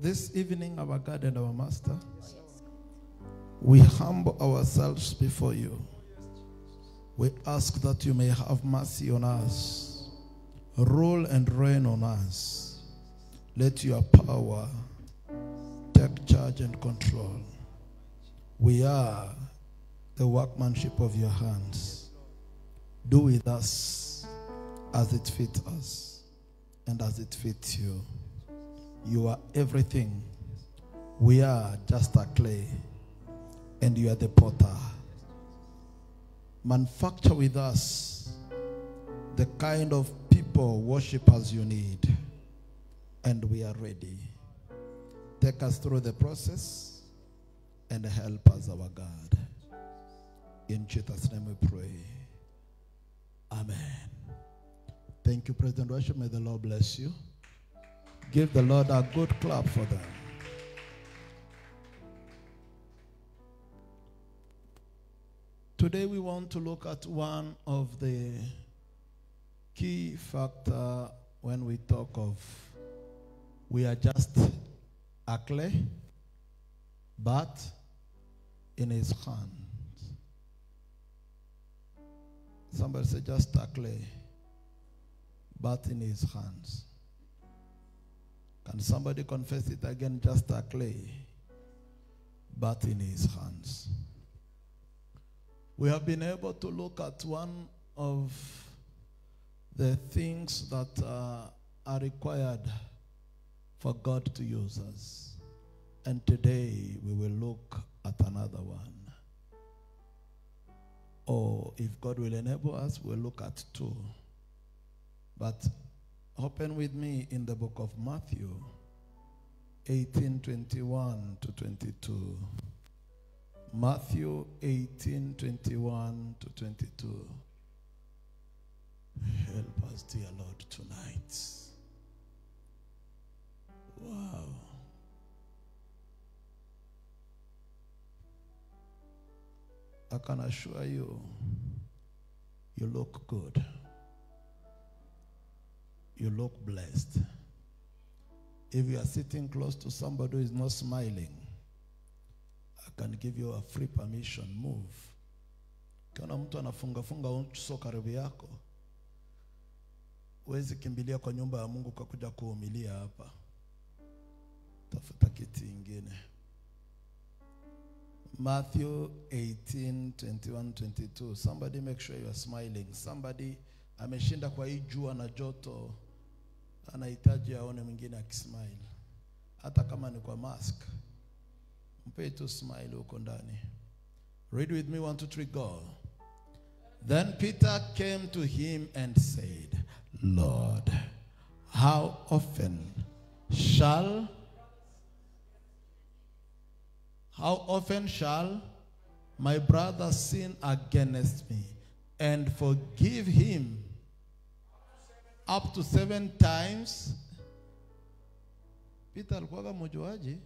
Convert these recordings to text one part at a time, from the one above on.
this evening, our God and our Master, we humble ourselves before you. We ask that you may have mercy on us, rule and reign on us. Let your power take charge and control. We are the workmanship of your hands. Do with us as it fits us and as it fits you. You are everything. We are just a clay, and you are the potter. Manufacture with us the kind of people, worshippers you need, and we are ready. Take us through the process and help us, our God. In Jesus' name we pray. Amen. Thank you, President Worship. May the Lord bless you. Give the Lord a good clap for them. Today we want to look at one of the key factor when we talk of we are just a clay, but in his hand. Somebody say just a clay, but in his hands. Can somebody confess it again? Just a clay, but in his hands. We have been able to look at one of the things that uh, are required for God to use us. And today we will look at another one. Or if God will enable us, we'll look at two. But open with me in the book of Matthew 18 21 to 22. Matthew 18 21 to 22. Help us, dear Lord, tonight. Wow. I can assure you, you look good. You look blessed. If you are sitting close to somebody who is not smiling, I can give you a free permission. Move. Ukiona mtu anafunga funga uso karibu yako, huwezi kimbilia kwa nyumba ya Mungu kwa kuja kuhumilia hapa. Tafuta kiti ingine. Matthew 18, 21, 22. Somebody make sure you are smiling. Somebody ameshinda kwa hii jua na joto, anahitaji aone mwingine akismile, hata kama ni kwa mask. Mpe tu smile huko ndani. Read with me, one, two, three, go. Then Peter came to him and said, Lord, how often shall how often shall my brother sin against me and forgive him up to seven times? Peter alikuwaga mjuaji,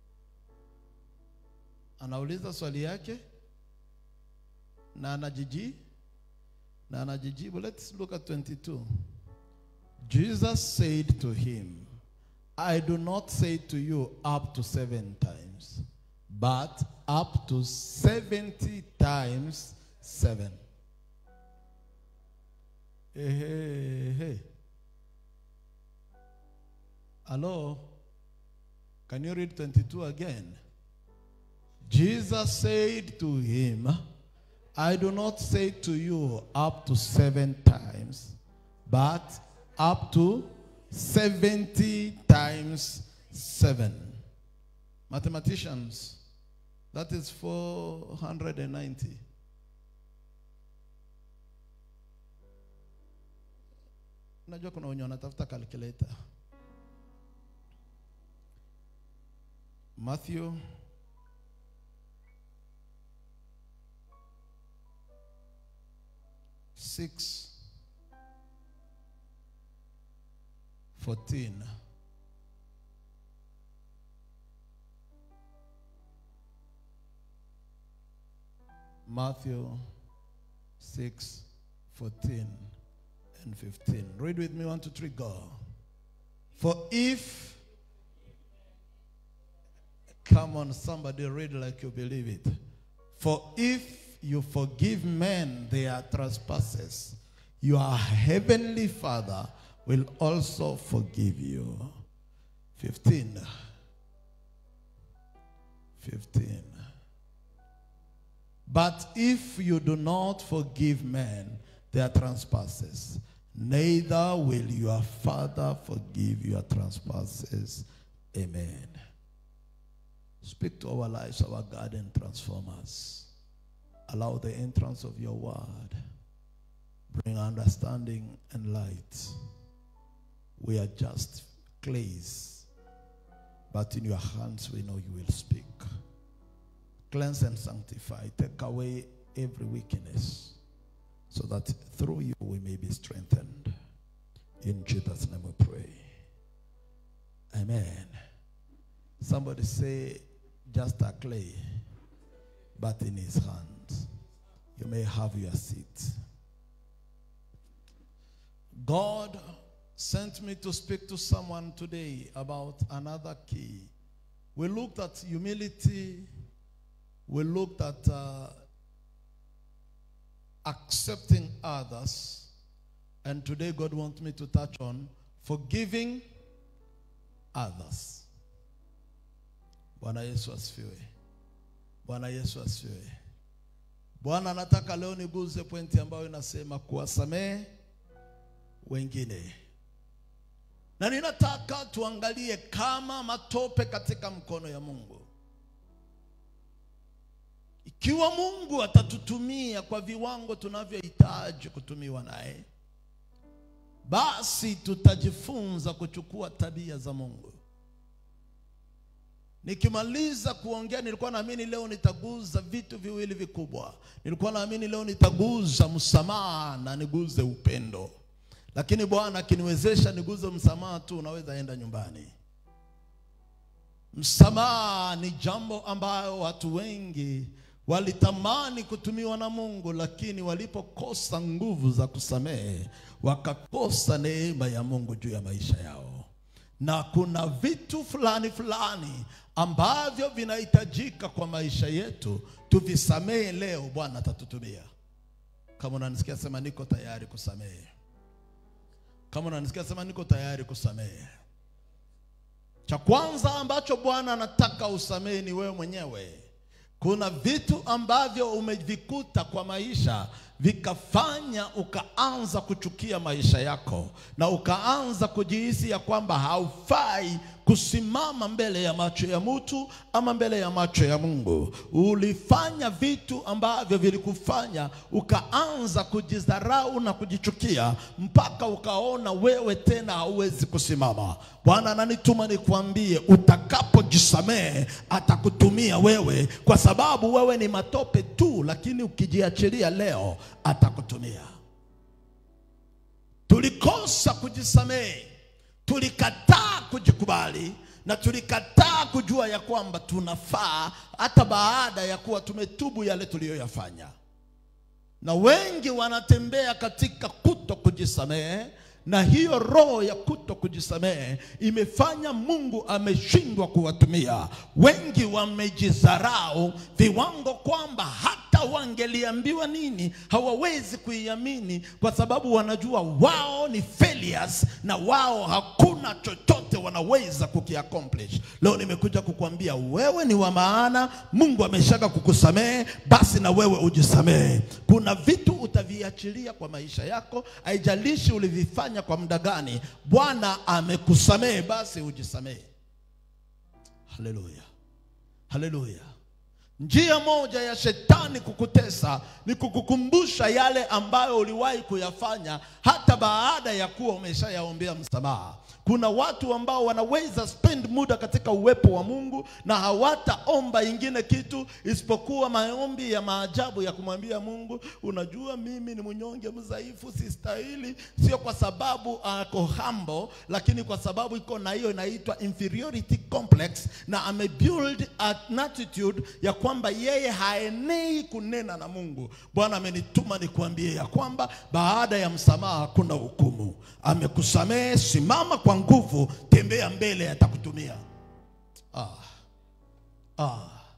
anauliza swali yake na anajiji na anajijibu. Let's look at 22. Jesus said to him, I do not say to you up to seven times, but up to 70 times seven. Hey, hey, hey. Hello? Can you read 22 again? Jesus said to him, I do not say to you up to seven times, but up to 70 times seven. Mathematicians, that is 490. Najua kuna wenye wanatafuta calculator. Matthew six fourteen. Matthew 6, 14 and 15. Read with me, one, two, three, go. For if Come on, somebody read like you believe it. For if you forgive men their trespasses, your heavenly Father will also forgive you. 15. 15. But if you do not forgive men their trespasses, neither will your Father forgive your trespasses. Amen. Speak to our lives, our God, and transform us. Allow the entrance of your word bring understanding and light. We are just clays, but in your hands we know you will speak. Cleanse and sanctify. Take away every weakness so that through you we may be strengthened. In Jesus' name we pray. Amen. Somebody say, just a clay, but in his hands. You may have your seat. God sent me to speak to someone today about another key. We looked at humility, we looked at uh, accepting others, and today God wants me to touch on forgiving others. Bwana Yesu asifiwe. Bwana Yesu asifiwe. Bwana nataka leo niguze pointi ambayo inasema kuwasamehe wengine, na ninataka tuangalie kama matope katika mkono ya Mungu. Ikiwa Mungu atatutumia kwa viwango tunavyohitaji kutumiwa naye, basi tutajifunza kuchukua tabia za Mungu. Nikimaliza kuongea, nilikuwa naamini leo nitaguza vitu viwili vikubwa. Nilikuwa naamini leo nitaguza msamaha na niguze upendo, lakini Bwana akiniwezesha niguze msamaha tu, unaweza enda nyumbani. Msamaha ni jambo ambayo watu wengi walitamani kutumiwa na Mungu, lakini walipokosa nguvu za kusamehe, wakakosa neema ya Mungu juu ya maisha yao na kuna vitu fulani fulani ambavyo vinahitajika kwa maisha yetu tuvisamehe leo, Bwana atatutumia. Kama unanisikia sema niko tayari kusamehe. Kama unanisikia sema niko tayari kusamehe. Cha kwanza ambacho Bwana anataka usamehe ni wewe mwenyewe. Kuna vitu ambavyo umevikuta kwa maisha vikafanya ukaanza kuchukia maisha yako na ukaanza kujihisi ya kwamba haufai kusimama mbele ya macho ya mtu ama mbele ya macho ya Mungu. Ulifanya vitu ambavyo vilikufanya ukaanza kujidharau na kujichukia mpaka ukaona wewe tena hauwezi kusimama. Bwana ananituma nikwambie, utakapojisamehe atakutumia wewe, kwa sababu wewe ni matope tu, lakini ukijiachilia leo atakutumia. Tulikosa kujisamehe, tulikataa kujikubali na tulikataa kujua ya kwamba tunafaa, hata baada ya kuwa tumetubu yale tuliyoyafanya. Na wengi wanatembea katika kuto kujisamehe, na hiyo roho ya kuto kujisamehe imefanya Mungu ameshindwa kuwatumia. Wengi wamejidharau viwango kwamba hata wangeliambiwa nini hawawezi kuiamini, kwa sababu wanajua wao ni failures na wao hakuna chochote wanaweza kukiaccomplish. Leo nimekuja kukuambia wewe ni wa maana, Mungu ameshaka kukusamehe, basi na wewe ujisamehe. Kuna vitu utaviachilia kwa maisha yako, haijalishi ulivifanya kwa muda gani. Bwana amekusamehe, basi ujisamehe. Haleluya, haleluya. Njia moja ya shetani kukutesa ni kukukumbusha yale ambayo uliwahi kuyafanya hata baada ya kuwa umeshayaombea msamaha. Kuna watu ambao wanaweza spend muda katika uwepo wa Mungu na hawataomba ingine kitu isipokuwa maombi ya maajabu ya kumwambia Mungu, unajua mimi ni mnyonge, mdhaifu, sistahili. Sio kwa sababu ako humble, lakini kwa sababu iko na hiyo inaitwa inferiority complex, na amebuild an attitude ya kwamba yeye haenei kunena na Mungu. Bwana amenituma nikuambie ya kwamba baada ya msamaha kuna hukumu. Amekusamehe, simama kwa nguvu, tembea mbele, atakutumia. Ah. ah.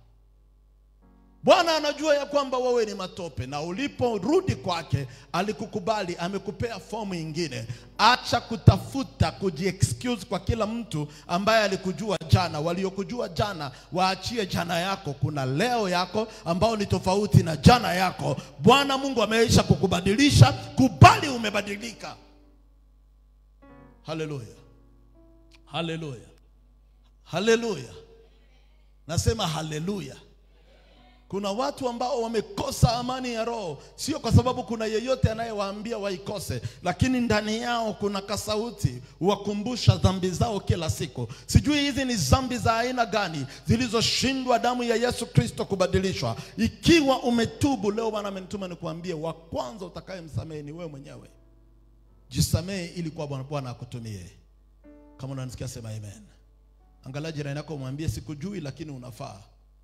Bwana anajua ya kwamba wewe ni matope, na uliporudi kwake alikukubali, amekupea fomu ingine. Acha kutafuta kujiexcuse kwa kila mtu ambaye alikujua jana. Waliokujua jana waachie jana yako, kuna leo yako ambao ni tofauti na jana yako. Bwana Mungu ameisha kukubadilisha, kubali umebadilika. Haleluya, haleluya, haleluya! Nasema haleluya. Kuna watu ambao wamekosa amani ya roho, sio kwa sababu kuna yeyote anayewaambia waikose, lakini ndani yao kuna kasauti wakumbusha dhambi zao kila siku. Sijui hizi ni dhambi za aina gani zilizoshindwa damu ya Yesu Kristo kubadilishwa. Ikiwa umetubu leo, Bwana amenituma nikuambie, wa kwanza utakayemsamehe ni wewe mwenyewe. Jisamehe ili kwa Bwana Bwana akutumie. Kama unanisikia sema amen. Angalia jirani yako, mwambie sikujui, lakini unafaa.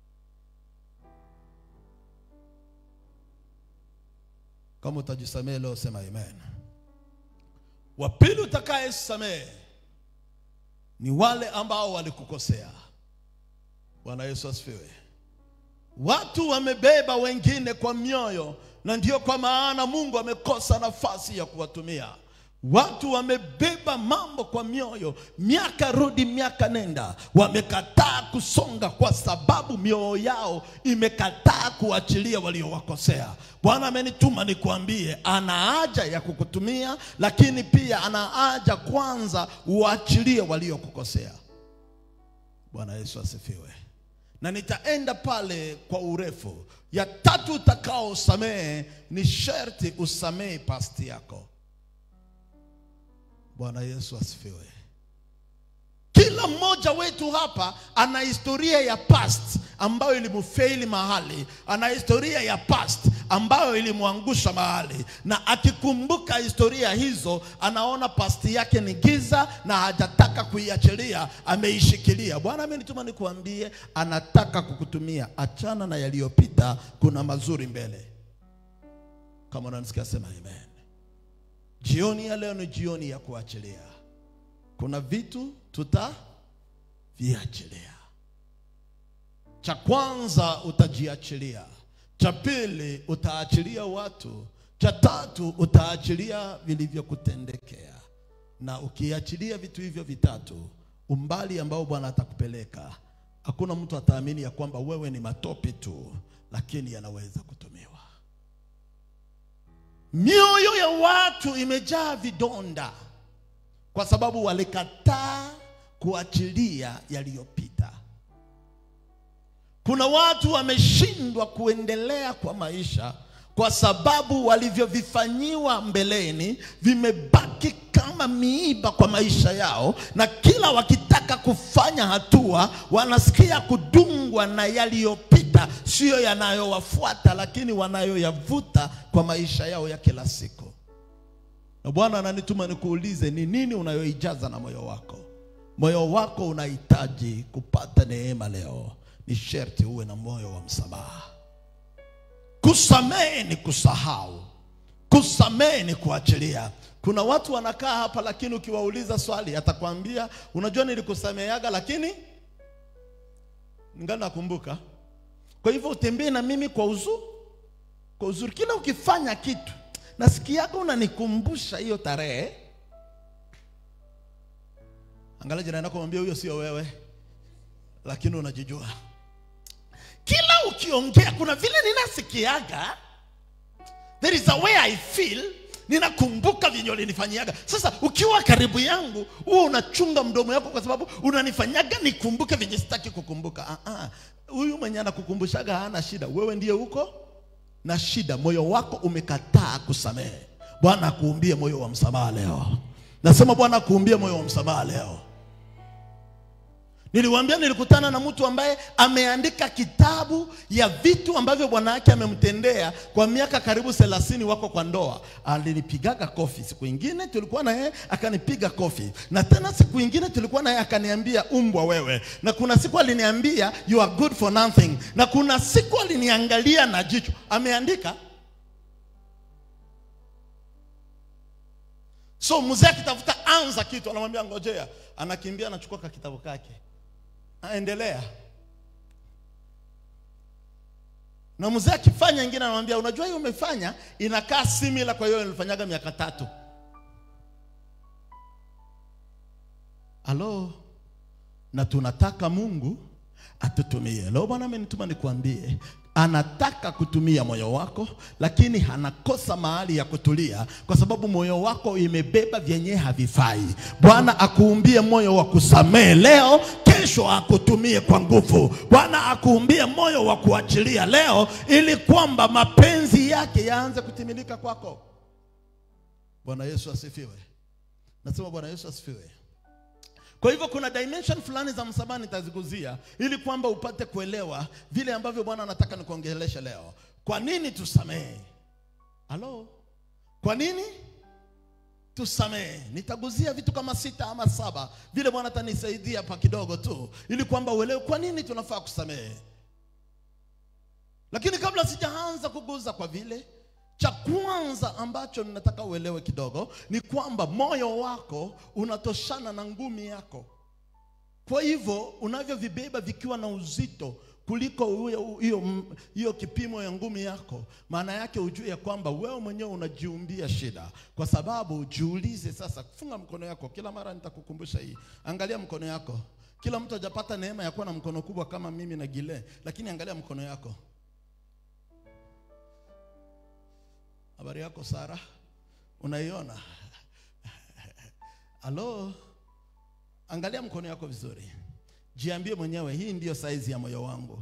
Kama utajisamehe leo sema amen. Wa pili utakayesamehe ni wale ambao walikukosea. Bwana Yesu asifiwe. Watu wamebeba wengine kwa mioyo, na ndiyo kwa maana Mungu amekosa nafasi ya kuwatumia. Watu wamebeba mambo kwa mioyo, miaka rudi miaka nenda, wamekataa kusonga kwa sababu mioyo yao imekataa kuachilia waliowakosea. Bwana amenituma nikuambie, ana haja ya kukutumia, lakini pia ana haja kwanza uachilie waliokukosea. Bwana Yesu asifiwe. Na nitaenda pale kwa urefu. Ya tatu utakaosamehe ni sherti usamehe pasti yako. Bwana Yesu asifiwe. Kila mmoja wetu hapa ana historia ya past ambayo ilimfeili mahali, ana historia ya past ambayo ilimwangusha mahali, na akikumbuka historia hizo anaona past yake ni giza na hajataka kuiachilia, ameishikilia. Bwana amenituma nikuambie, anataka kukutumia. Achana na yaliyopita, kuna mazuri mbele. Kama unanisikia sema amen. Jioni ya leo ni jioni ya kuachilia. Kuna vitu tutaviachilia. Cha kwanza utajiachilia, cha pili utaachilia watu, cha tatu utaachilia vilivyokutendekea. Na ukiachilia vitu hivyo vitatu, umbali ambao Bwana atakupeleka, hakuna mtu ataamini ya kwamba wewe ni matope tu, lakini yanaweza kutumiwa. Mioyo ya watu imejaa vidonda kwa sababu walikataa kuachilia yaliyopita. Kuna watu wameshindwa kuendelea kwa maisha kwa sababu walivyovifanyiwa mbeleni vimebaki kama miiba kwa maisha yao, na kila wakitaka kufanya hatua wanasikia kudungwa na yaliyopita, siyo yanayowafuata, lakini wanayoyavuta kwa maisha yao ya kila siku. Na Bwana ananituma nikuulize, ni nini unayoijaza na moyo wako? Moyo wako unahitaji kupata neema leo, ni sherti uwe na moyo wa msamaha. Kusamehe ni kusahau, kusamehe ni kuachilia. Kuna watu wanakaa hapa, lakini ukiwauliza swali atakwambia unajua, nilikusameheaga lakini ningali nakumbuka. Kwa hivyo utembee na mimi kwa uzuri, kwa uzuri. Kila ukifanya kitu nasikiaga unanikumbusha hiyo tarehe. Angalia jirani yako, mwambie huyo sio wewe, lakini unajijua. Kila ukiongea kuna vile ninasikiaga, there is a way I feel, ninakumbuka vyenye ulinifanyiaga. Sasa ukiwa karibu yangu, huwa unachunga mdomo yako, kwa sababu unanifanyaga nikumbuke vyenye sitaki kukumbuka. Ah, ah. Huyu mwenye anakukumbushaga hana shida, wewe ndiye uko na shida. Moyo wako umekataa kusamehe. Bwana akuumbie moyo wa msamaha leo. Nasema Bwana akuumbie moyo wa msamaha leo. Niliwaambia nilikutana na mtu ambaye ameandika kitabu ya vitu ambavyo bwana yake amemtendea kwa miaka karibu thelathini, wako kwa ndoa. Alinipigaga kofi. Siku ingine tulikuwa na yeye akanipiga kofi, na tena siku ingine tulikuwa na yeye akaniambia umbwa wewe, na kuna siku aliniambia you are good for nothing, na kuna siku aliniangalia na jicho. Ameandika so mzee akitafuta anza kitu anamwambia ngojea, anakimbia anachukua ka kitabu kake aendelea. na mzee akifanya ingine anamwambia unajua hiyo umefanya inakaa simila kwa hiyo nilifanyaga miaka tatu halo na tunataka mungu atutumie leo bwana amenituma nikuambie anataka kutumia moyo wako lakini anakosa mahali ya kutulia kwa sababu moyo wako imebeba vyenye havifai bwana akuumbie moyo wa kusamehe leo kesho akutumie kwa nguvu bwana akuumbie moyo wa kuachilia leo ili kwamba mapenzi yake yaanze kutimilika kwako bwana yesu asifiwe nasema bwana yesu asifiwe kwa hivyo kuna dimension fulani za msamaha nitaziguzia ili kwamba upate kuelewa vile ambavyo Bwana anataka nikuongeleshe leo. Kwa nini tusamehe? Halo, kwa nini tusamehe? Nitaguzia vitu kama sita ama saba, vile Bwana atanisaidia pa kidogo tu, ili kwamba uelewe kwa nini tunafaa kusamehe. Lakini kabla sijaanza kuguza kwa vile cha kwanza ambacho ninataka uelewe kidogo ni kwamba moyo wako unatoshana na ngumi yako. Kwa hivyo unavyovibeba vikiwa na uzito kuliko huyo- hiyo hiyo kipimo ya ngumi yako, maana yake ujue ya kwamba wewe mwenyewe unajiumbia shida, kwa sababu jiulize sasa. Funga mkono yako, kila mara nitakukumbusha hii. Angalia mkono yako. Kila mtu hajapata neema ya kuwa na mkono kubwa kama mimi na Gile, lakini angalia mkono yako. Habari yako Sara, unaiona? Halo, angalia mkono yako vizuri, jiambie mwenyewe, hii ndiyo saizi ya moyo wangu,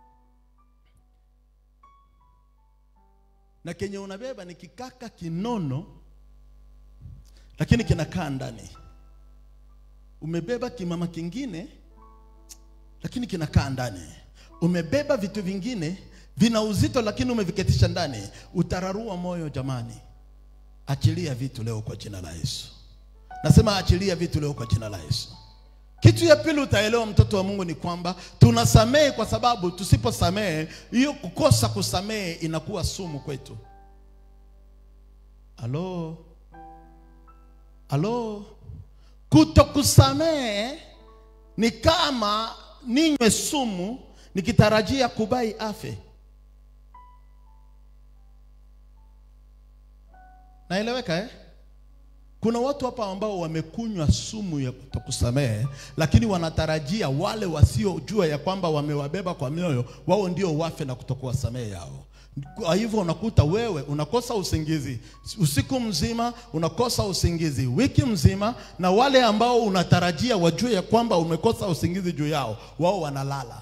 na kenye unabeba ni kikaka kinono, lakini kinakaa ndani. Umebeba kimama kingine, lakini kinakaa ndani. Umebeba vitu vingine vina uzito, lakini umeviketisha ndani. Utararua moyo jamani. Achilia vitu leo kwa jina la Yesu. Nasema achilia vitu leo kwa jina la Yesu. Kitu ya pili utaelewa, mtoto wa Mungu, ni kwamba tunasamehe kwa sababu tusiposamehe, hiyo kukosa kusamehe inakuwa sumu kwetu. Halo, halo, kutokusamehe ni kama ninywe sumu nikitarajia kubai afe. Naeleweka eh? Kuna watu hapa ambao wamekunywa sumu ya kutokusamehe, lakini wanatarajia wale wasiojua ya kwamba wamewabeba kwa mioyo wao ndio wafe na kutokuwasamehe yao. Kwa hivyo unakuta wewe unakosa usingizi usiku mzima, unakosa usingizi wiki mzima, na wale ambao unatarajia wajue ya kwamba umekosa usingizi juu yao, wao wanalala.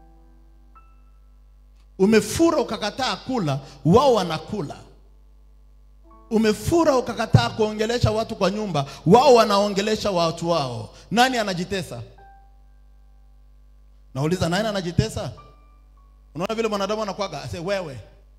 Umefura ukakataa kula, wao wanakula. Umefura ukakataa kuongelesha watu kwa nyumba, wao wanaongelesha watu wao. Nani anajitesa? Nauliza, nani anajitesa? Unaona vile mwanadamu anakuwaga ase wewe.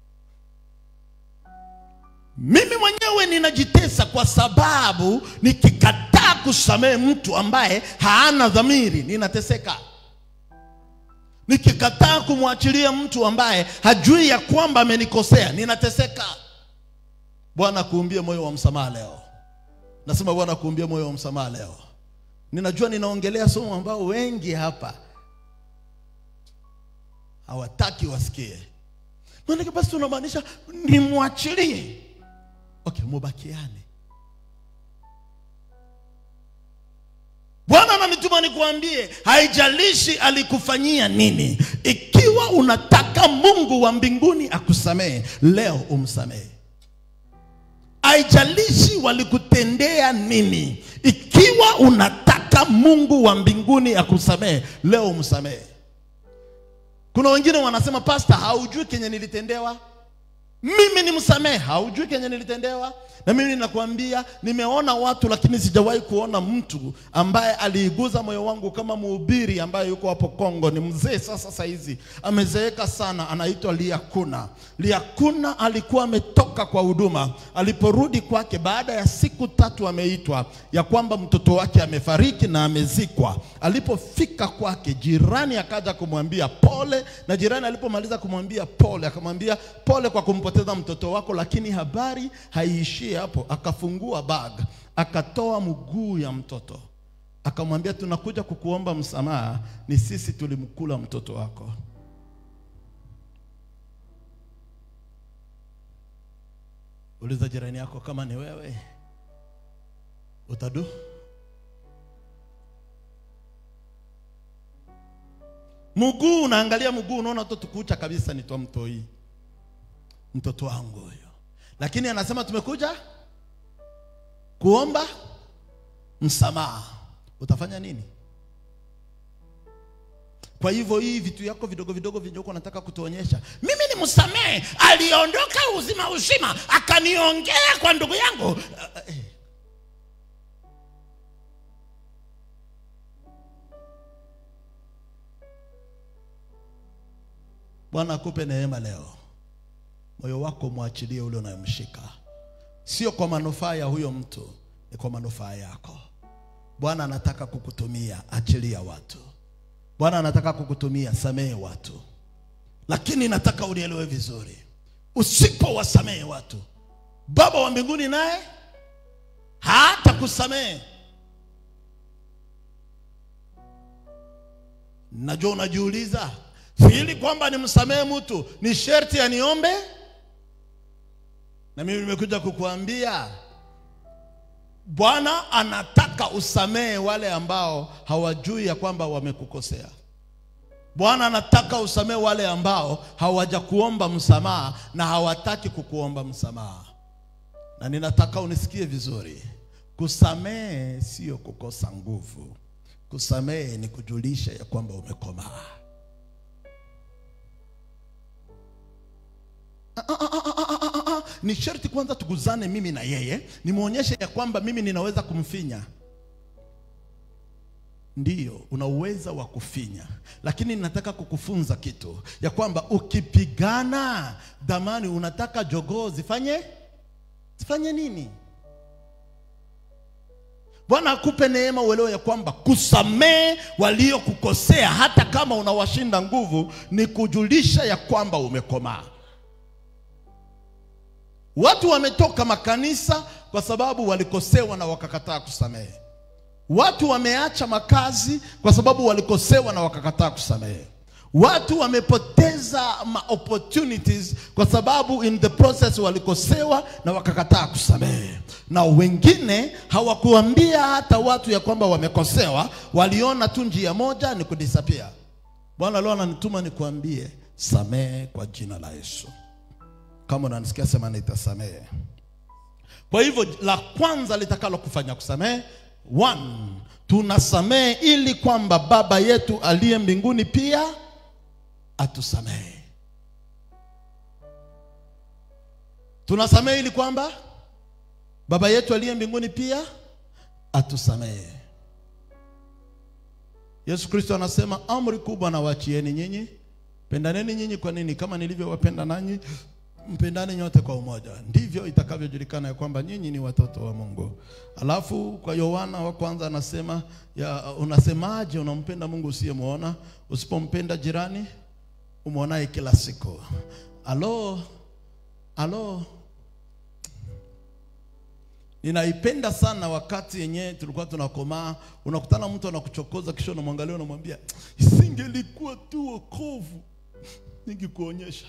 Mimi mwenyewe ninajitesa kwa sababu nikikataa kusamehe mtu ambaye haana dhamiri, ninateseka. Nikikataa kumwachilia mtu ambaye hajui ya kwamba amenikosea, ninateseka. Bwana kuumbie moyo wa msamaha leo. Nasema Bwana kuumbie moyo wa msamaha leo. Ninajua ninaongelea somo ambao wengi hapa hawataki wasikie. Maana basi tunamaanisha nimwachilie. Okay, mubakiane. Bwana ananituma nikuambie, haijalishi alikufanyia nini. Ikiwa unataka Mungu wa mbinguni akusamehe, leo umsamehe. Haijalishi walikutendea nini. Ikiwa unataka Mungu wa mbinguni akusamehe, leo umsamehe. Kuna wengine wanasema pasta, haujui kenye nilitendewa. Mimi ni msamehe, haujui kenye nilitendewa. Na mimi ninakwambia, nimeona watu lakini sijawahi kuona mtu ambaye aliiguza moyo wangu kama mhubiri ambaye yuko hapo Kongo. Ni mzee sasa, saizi amezeeka sana, anaitwa Liakuna. Liakuna alikuwa ametoka kwa huduma, aliporudi kwake baada ya siku tatu ameitwa ya kwamba mtoto wake amefariki na amezikwa. Alipofika kwake, jirani akaja kumwambia pole, na jirani alipomaliza kumwambia pole, akamwambia pole kwa kumpoteza mtoto wako, lakini habari haiishii hapo. Akafungua bag, akatoa mguu ya mtoto, akamwambia tunakuja kukuomba msamaha, ni sisi tulimkula mtoto wako. Uliza jirani yako kama ni wewe utadu. Mguu unaangalia mguu, unaona tu tukucha kabisa, ni twa mtoi, mtoto wangu huyo. Lakini anasema tumekuja kuomba msamaha. Utafanya nini? Kwa hivyo hii vitu yako vidogo vidogo vinyoko unataka kutuonyesha mimi ni msamehe, aliondoka uzima uzima akaniongea kwa ndugu yangu. Uh, uh, eh. Bwana akupe neema leo, moyo wako mwachilie ule unayemshika, sio kwa manufaa ya huyo mtu, ni kwa manufaa yako. Bwana anataka kukutumia, achilia watu. Bwana anataka kukutumia, samehe watu, lakini nataka unielewe vizuri, usipowasamehe watu, Baba wa mbinguni naye hata kusamehe. Najua unajiuliza ili kwamba nimsamehe mtu ni sherti aniombe, na mimi nimekuja kukuambia Bwana anataka usamehe wale ambao hawajui ya kwamba wamekukosea. Bwana anataka usamehe wale ambao hawajakuomba msamaha na hawataki kukuomba msamaha. Na ninataka unisikie vizuri, kusamehe sio kukosa nguvu. Kusamehe ni kujulisha ya kwamba umekomaa. Ni sharti kwanza tuguzane mimi na yeye, nimwonyeshe ya kwamba mimi ninaweza kumfinya. Ndiyo, una uwezo wa kufinya, lakini nataka kukufunza kitu ya kwamba ukipigana damani, unataka jogoo zifanye zifanye nini? Bwana akupe neema uelewe ya kwamba kusamehe waliokukosea hata kama unawashinda nguvu ni kujulisha ya kwamba umekomaa. Watu wametoka makanisa kwa sababu walikosewa na wakakataa kusamehe. Watu wameacha makazi kwa sababu walikosewa na wakakataa kusamehe. Watu wamepoteza ma opportunities kwa sababu in the process walikosewa na wakakataa kusamehe. Na wengine hawakuambia hata watu ya kwamba wamekosewa, waliona tu njia moja ni kudisappear. Bwana leo ananituma nikuambie, samehe kwa jina la Yesu. Kama unanisikia sema nitasamehe. Kwa hivyo la kwanza litakalo kufanya kusamehe, one, tunasamehe ili kwamba Baba yetu aliye mbinguni pia atusamehe. Tunasamehe ili kwamba Baba yetu aliye mbinguni pia atusamehe. Yesu Kristo anasema amri kubwa nawachieni nyinyi, pendaneni nyinyi kwa nini? Kama nilivyowapenda nanyi mpendane nyote kwa umoja, ndivyo itakavyojulikana ya kwamba nyinyi ni watoto wa Mungu. Alafu kwa Yohana wa kwanza anasema ya, unasemaje unampenda Mungu usiyemwona? Usipompenda jirani umwonaye kila siku. Alo, alo, ninaipenda sana wakati yenyewe tulikuwa tunakomaa, unakutana mtu anakuchokoza, kisha unamwangalia unamwambia, isingelikuwa tu wokovu ningekuonyesha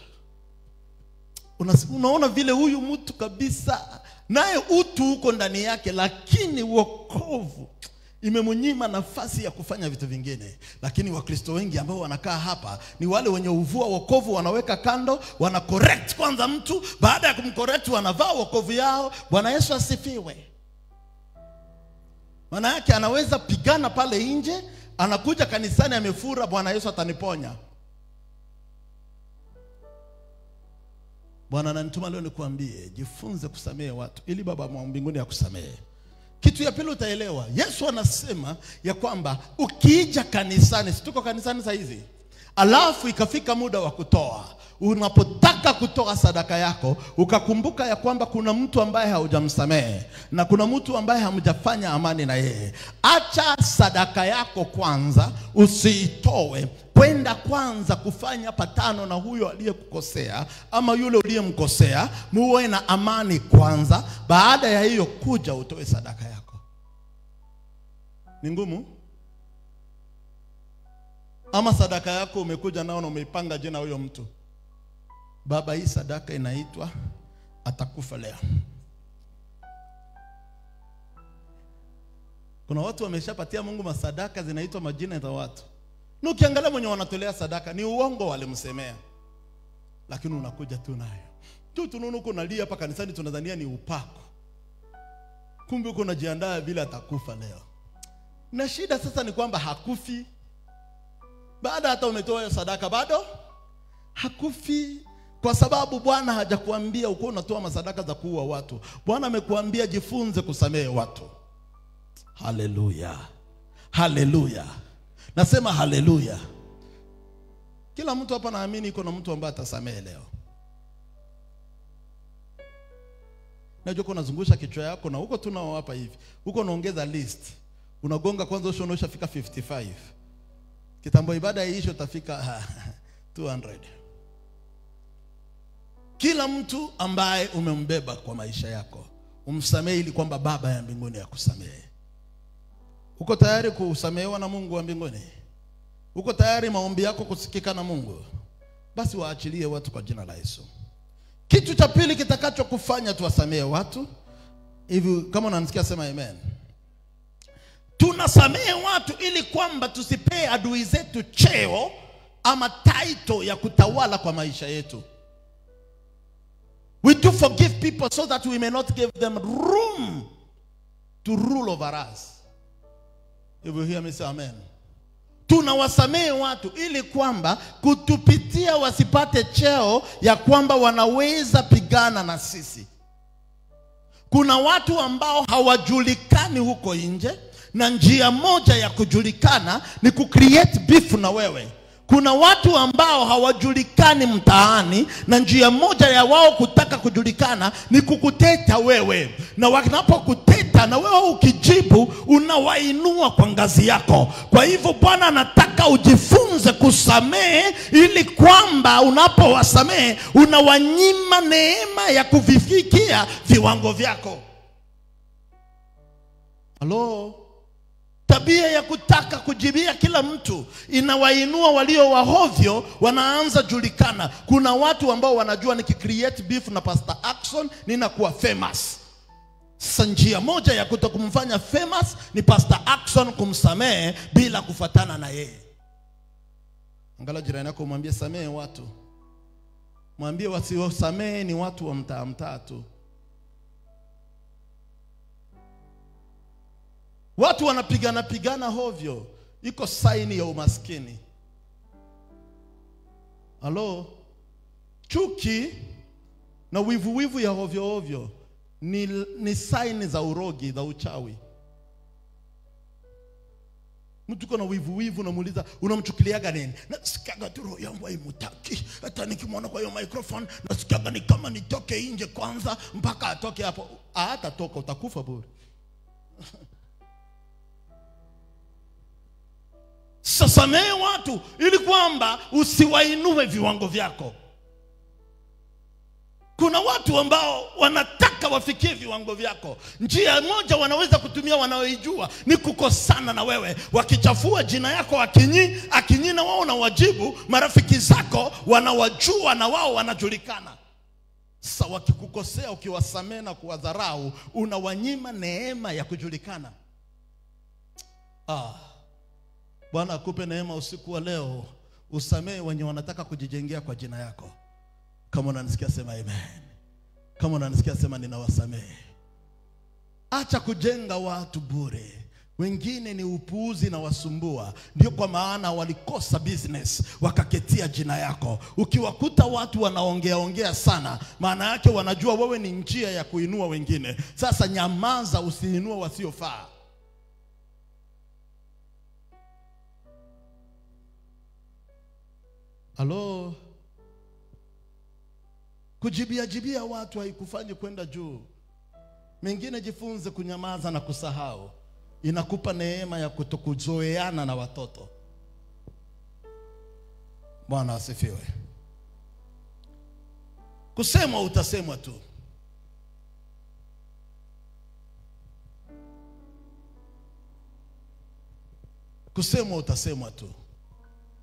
unaona vile huyu mtu kabisa naye utu huko ndani yake, lakini wokovu imemnyima nafasi ya kufanya vitu vingine. Lakini Wakristo wengi ambao wanakaa hapa ni wale wenye uvua wokovu, wanaweka kando, wana correct kwanza mtu, baada ya kumcorrect wanavaa wokovu yao. Bwana Yesu asifiwe. Maana yake anaweza pigana pale nje, anakuja kanisani amefura, Bwana Yesu ataniponya. Bwana ananituma leo nikuambie, jifunze kusamehe watu ili Baba wa mbinguni akusamehe. Kitu ya pili utaelewa, Yesu anasema ya kwamba ukija kanisani, si tuko kanisani saa hizi, alafu ikafika muda wa kutoa, unapotaka kutoa sadaka yako, ukakumbuka ya kwamba kuna mtu ambaye haujamsamehe na kuna mtu ambaye hamjafanya amani na yeye, acha sadaka yako kwanza, usiitoe kwenda kwanza kufanya patano na huyo aliyekukosea ama yule uliyemkosea, muwe na amani kwanza. Baada ya hiyo kuja utoe sadaka yako. Ni ngumu? Ama sadaka yako umekuja nao na umeipanga jina huyo mtu, Baba, hii sadaka inaitwa atakufa leo. Kuna watu wameshapatia Mungu masadaka zinaitwa majina za watu, na ukiangalia mwenye wanatolea sadaka ni uongo, walimsemea, lakini unakuja tu nayo tu, tunaona uko nalia hapa kanisani, tunadhania ni upako, kumbe uko unajiandaa vile atakufa leo. Na shida sasa ni kwamba hakufi baada hata umetoa hiyo sadaka bado hakufi, kwa sababu Bwana hajakuambia uko unatoa masadaka za kuua watu. Bwana amekuambia jifunze kusamehe watu. Haleluya, haleluya, nasema haleluya. Kila mtu hapa naamini iko na mtu ambaye atasamehe leo. Najua unazungusha kichwa yako na huko tunao hapa hivi, huko unaongeza list, unagonga kwanza, usho unaoshafika 55 kitambo ibada iisho utafika 200. Kila mtu ambaye umembeba kwa maisha yako umsamehe, ili kwamba Baba ya mbinguni akusamehe. Uko tayari kusamehewa na Mungu wa mbinguni? Uko tayari maombi yako kusikika na Mungu? Basi waachilie watu kwa jina la Yesu. Kitu cha pili kitakachokufanya tuwasamehe watu hivi, kama unanisikia sema amen. Tunasamehe watu ili kwamba tusipee adui zetu cheo ama title ya kutawala kwa maisha yetu. We do forgive people so that we may not give them room to rule over us. If you hear me say amen. Tunawasamehe watu ili kwamba kutupitia wasipate cheo ya kwamba wanaweza pigana na sisi. Kuna watu ambao hawajulikani huko nje na njia moja ya kujulikana ni kucreate beef na wewe. Kuna watu ambao hawajulikani mtaani na njia moja ya wao kutaka kujulikana ni kukuteta wewe, na wanapokuteta na wewe ukijibu, unawainua kwa ngazi yako. Kwa hivyo Bwana anataka ujifunze kusamehe, ili kwamba unapowasamehe unawanyima neema ya kuvifikia viwango vyako. Halo? Tabia ya kutaka kujibia kila mtu inawainua walio wahovyo, wanaanza julikana. Kuna watu ambao wanajua nikicreate beef na Pastor Ackson ninakuwa famous. Sasa njia moja ya kutokumfanya famous ni Pastor Ackson kumsamehe bila kufatana na yeye. Angalau jirani yako mwambie samehe watu, mwambie wasiosamehe ni watu wa mtaa mtaa tu. Watu wanapigana pigana hovyo, iko saini ya umaskini. Halo, chuki na wivu wivu ya hovyo hovyo ni, ni saini za urogi za uchawi. Mtu uko na wivu wivu, unamuuliza unamchukuliaga nini? Nasikiaga tu roho yangu haimutaki, hata nikimwona kwa hiyo microphone nasikiaga ni kama nitoke nje kwanza mpaka atoke hapo. Hatatoka, utakufa bure. Sasamehe watu ili kwamba usiwainue viwango vyako. Kuna watu ambao wanataka wafikie viwango vyako. Njia moja wanaweza kutumia wanaoijua ni kukosana na wewe, wakichafua jina yako akinyi akinyi, na wao na wajibu. Marafiki zako wanawajua na wao wanajulikana. Sasa wakikukosea, ukiwasamehe na kuwadharau, unawanyima neema ya kujulikana. Ah. Bwana akupe neema usiku wa leo, usamehe wenye wanataka kujijengea kwa jina yako. Kama unanisikia sema amen. Kama unanisikia sema ninawasamehe. Acha kujenga watu bure. Wengine ni upuuzi na wasumbua, ndio kwa maana walikosa business wakaketia jina yako. Ukiwakuta watu wanaongea ongea sana, maana yake wanajua wewe ni njia ya kuinua wengine. Sasa nyamaza, usiinue wasiofaa. Halo, kujibia jibia watu haikufanyi kwenda juu. Mengine jifunze kunyamaza na kusahau, inakupa neema ya kutokuzoeana na watoto. Bwana asifiwe. Kusemwa utasemwa tu. Kusemwa utasemwa tu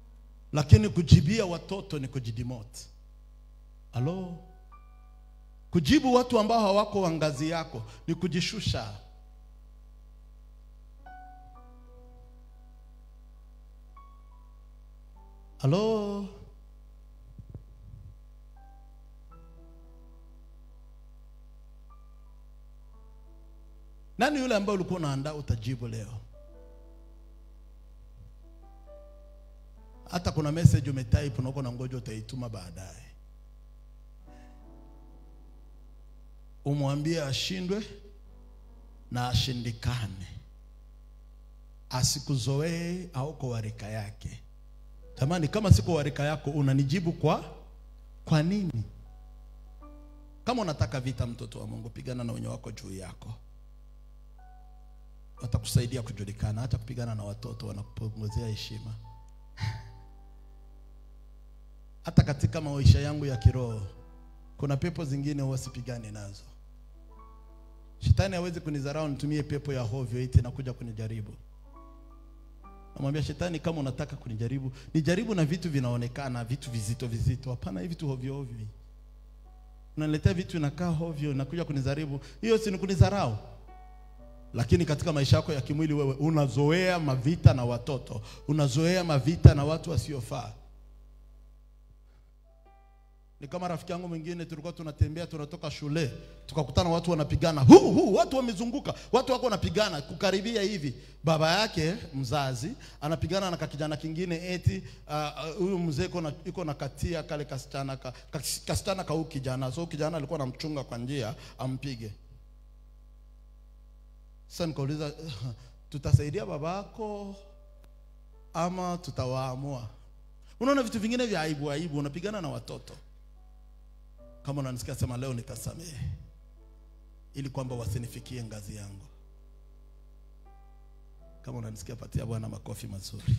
lakini kujibia watoto ni kujidimote. Halo, Kujibu watu ambao hawako wa ngazi yako ni kujishusha. Halo, nani yule ambaye ulikuwa unaandaa utajibu leo? Hata kuna message umetype na uko na ngoja utaituma baadaye. Umwambie ashindwe na ashindikane, asikuzoee au kwa warika yake. Jamani, kama siko warika yako unanijibu kwa kwa nini? Kama unataka vita, mtoto wa Mungu, pigana na wenye wako juu yako, watakusaidia kujulikana. Hata kupigana na watoto wanakupunguzia heshima. Hata katika maisha yangu ya kiroho kuna pepo zingine huwa sipigani nazo. Shetani hawezi kunidharau nitumie pepo ya hovyo eti nakuja kunijaribu. Namwambia shetani, kama unataka kunijaribu, nijaribu na vitu vinaonekana, vitu vizito vizito. Hapana, hivi vitu hovyo hovyo. Unaniletea vitu inakaa hovyo, nakuja kunijaribu. Hiyo si ni kunidharau. Lakini katika maisha yako ya kimwili wewe unazoea mavita na watoto, unazoea mavita na watu wasiofaa. Ni kama rafiki yangu mwingine, tulikuwa tunatembea tunatoka shule, tukakutana watu wanapigana, huu huu, watu wamezunguka, watu wako wanapigana, kukaribia hivi, baba yake mzazi anapigana na kakijana kingine, eti huyu uh, mzee iko na iko na katia kale kasichana ka, kasichana ka huyu kijana, so kijana alikuwa anamchunga kwa njia ampige. Sasa nikauliza tutasaidia babako ama tutawaamua? Unaona vitu vingine vya aibu aibu, unapigana na watoto kama unanisikia sema leo nitasamehe, ili kwamba wasinifikie ngazi yangu. Kama unanisikia patia Bwana makofi mazuri.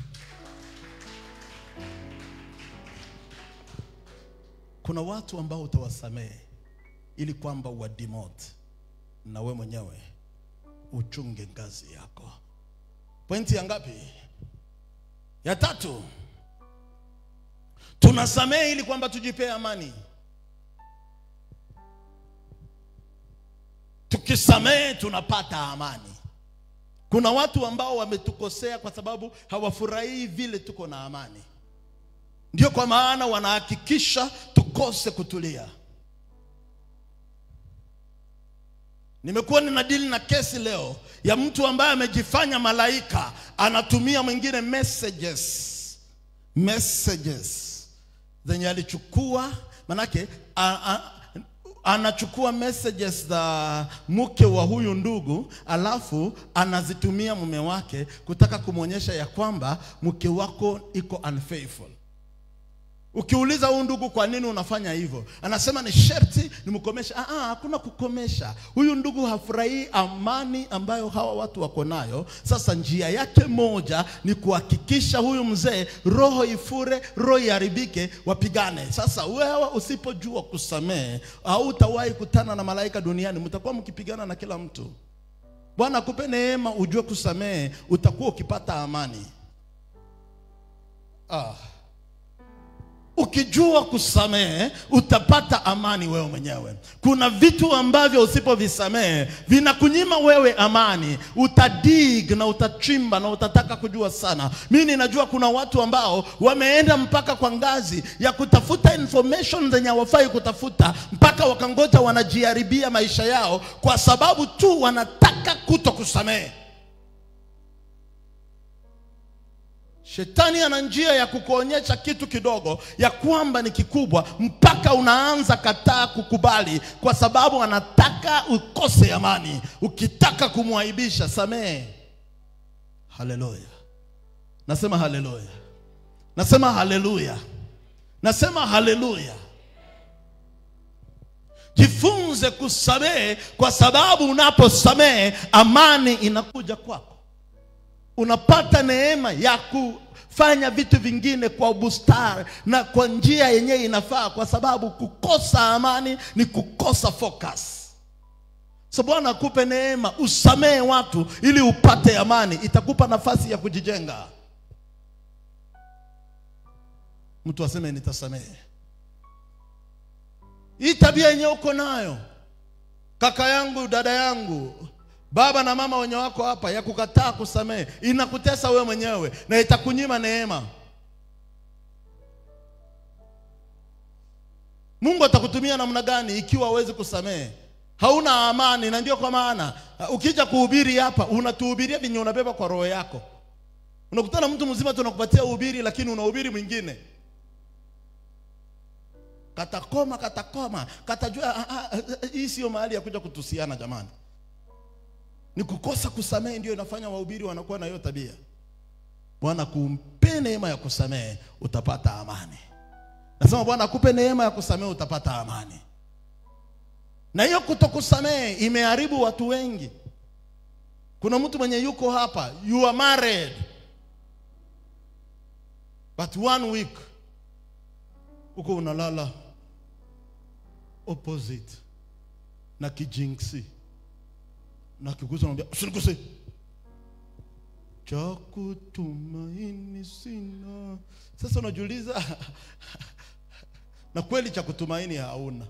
Kuna watu ambao utawasamehe ili kwamba uwademote na we mwenyewe uchunge ngazi yako. Pointi ya ngapi? Ya tatu. Tunasamehe ili kwamba tujipee amani. Tukisamehe tunapata amani. Kuna watu ambao wametukosea kwa sababu hawafurahii vile tuko na amani, ndio kwa maana wanahakikisha tukose kutulia. Nimekuwa ninadili na kesi leo ya mtu ambaye amejifanya malaika, anatumia mwingine messages messages zenye alichukua, manake a, a, anachukua messages za mke wa huyu ndugu, alafu anazitumia mume wake kutaka kumwonyesha ya kwamba mke wako iko unfaithful. Ukiuliza huyu ndugu, kwa nini unafanya hivyo, anasema ni sherti nimkomesha. Ah, ah, hakuna kukomesha. Huyu ndugu hafurahii amani ambayo hawa watu wako nayo. Sasa njia yake moja ni kuhakikisha huyu mzee roho ifure, roho iharibike, wapigane. Sasa wewe usipojua kusamehe, hautawahi kutana na malaika duniani, mtakuwa mkipigana na kila mtu. Bwana akupe neema, ujue kusamehe, utakuwa ukipata amani. Ah. Ukijua kusamehe utapata amani wewe mwenyewe. Kuna vitu ambavyo usipovisamehe vinakunyima wewe amani, utadig na utachimba na utataka kujua sana. Mimi ninajua kuna watu ambao wameenda mpaka kwa ngazi ya kutafuta information zenye hawafai kutafuta, mpaka wakangoja wanajiharibia maisha yao kwa sababu tu wanataka kuto kusamehe. Shetani ana njia ya kukuonyesha kitu kidogo ya kwamba ni kikubwa, mpaka unaanza kataa kukubali, kwa sababu anataka ukose amani. Ukitaka kumwaibisha, samehe. Haleluya! Nasema haleluya, nasema haleluya, nasema haleluya. Jifunze kusamehe, kwa sababu unaposamehe amani inakuja kwako unapata neema ya kufanya vitu vingine kwa bustari na kwa njia yenyewe inafaa, kwa sababu kukosa amani ni kukosa focus. So Bwana akupe neema usamehe watu ili upate amani, itakupa nafasi ya kujijenga. Mtu aseme nitasamehe. hii tabia yenyewe uko nayo kaka yangu dada yangu baba na mama wenye wako hapa ya kukataa kusamehe inakutesa wewe mwenyewe na itakunyima neema mungu atakutumia namna gani ikiwa hawezi kusamehe hauna amani na ndio kwa maana uh, ukija kuhubiri hapa unatuhubiria venye unabeba kwa roho yako unakutana mtu mzima tunakupatia uhubiri lakini unahubiri mwingine katakoma katakoma katajua ah, ah, ah, hii sio mahali ya kuja kutusiana jamani ni kukosa kusamehe ndio inafanya wahubiri wanakuwa na hiyo tabia bwana kumpe neema ya kusamehe utapata amani nasema bwana akupe neema ya kusamehe utapata amani na hiyo kutokusamehe imeharibu watu wengi kuna mtu mwenye yuko hapa you are married but one week huko unalala opposite na kijinksi na kiguza unamwambia usiniguse cha kutumaini sina sasa unajiuliza na kweli cha kutumaini hauna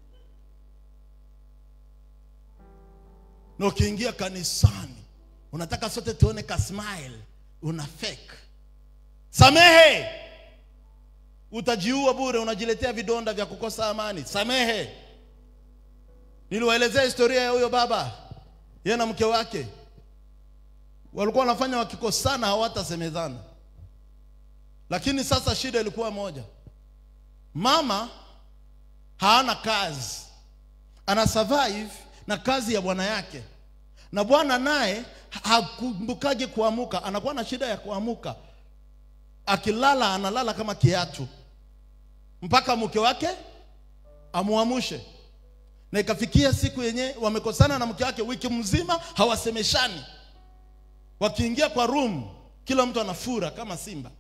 na ukiingia kanisani unataka sote tuone ka smile una fake samehe utajiua bure unajiletea vidonda vya kukosa amani samehe niliwaelezea historia ya huyo baba yeye na mke wake walikuwa wanafanya wakikosana hawatasemezana lakini sasa shida ilikuwa moja mama hana kazi ana survive na kazi ya bwana yake na bwana naye hakumbukaje kuamuka anakuwa na shida ya kuamuka akilala analala kama kiatu mpaka mke wake amuamushe na ikafikia siku yenye wamekosana na mke wake wiki mzima hawasemeshani wakiingia kwa room kila mtu anafura kama simba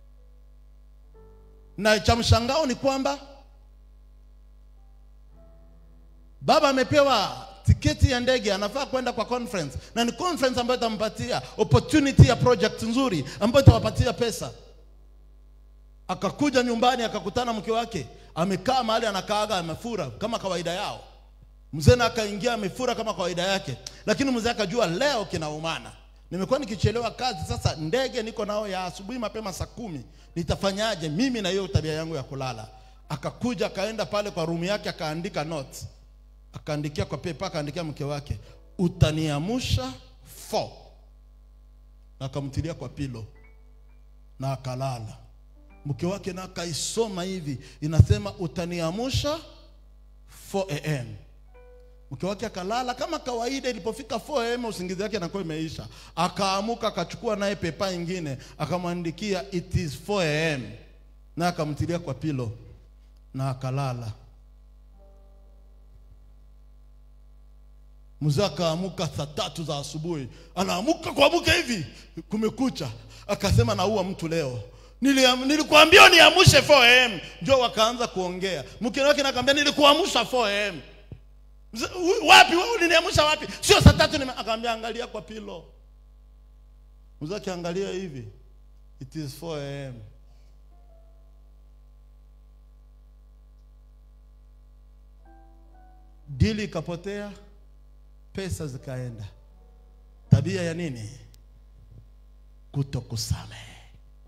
na cha mshangao ni kwamba baba amepewa tiketi ya ndege anafaa kwenda kwa conference na ni conference ambayo itampatia opportunity ya project nzuri ambayo itawapatia pesa akakuja nyumbani akakutana mke wake amekaa mahali anakaaga amefura kama kawaida yao mzee na akaingia amefura kama kawaida yake lakini mzee akajua leo kinaumana nimekuwa nikichelewa kazi sasa ndege niko nao ya asubuhi mapema saa kumi nitafanyaje mimi na hiyo tabia yangu ya kulala akakuja akaenda pale kwa rumu yake akaandika notes akaandikia kwa pepa akaandikia mke wake utaniamusha fo na akamtilia kwa pilo na akalala mke wake na akaisoma hivi inasema utaniamusha 4 am mke wake akalala kama kawaida ilipofika 4 am usingizi wake anakuwa imeisha akaamuka akachukua naye pepa ingine akamwandikia it is 4 am na akamtilia kwa pilo na akalala mzee akaamuka saa tatu za asubuhi anaamuka kuamuka hivi kumekucha akasema naua mtu leo Niliam- nilikuambia niamushe 4 am ndio wakaanza kuongea mke wake nakwambia nilikuamusha 4 am Mzee, "Hu- wapi wewe uliniamusha wapi sio saa tatu nime-" akaambia angalia kwa pilo mzee akiangalia hivi it is 4 am dili ikapotea pesa zikaenda tabia ya nini kutokusamehe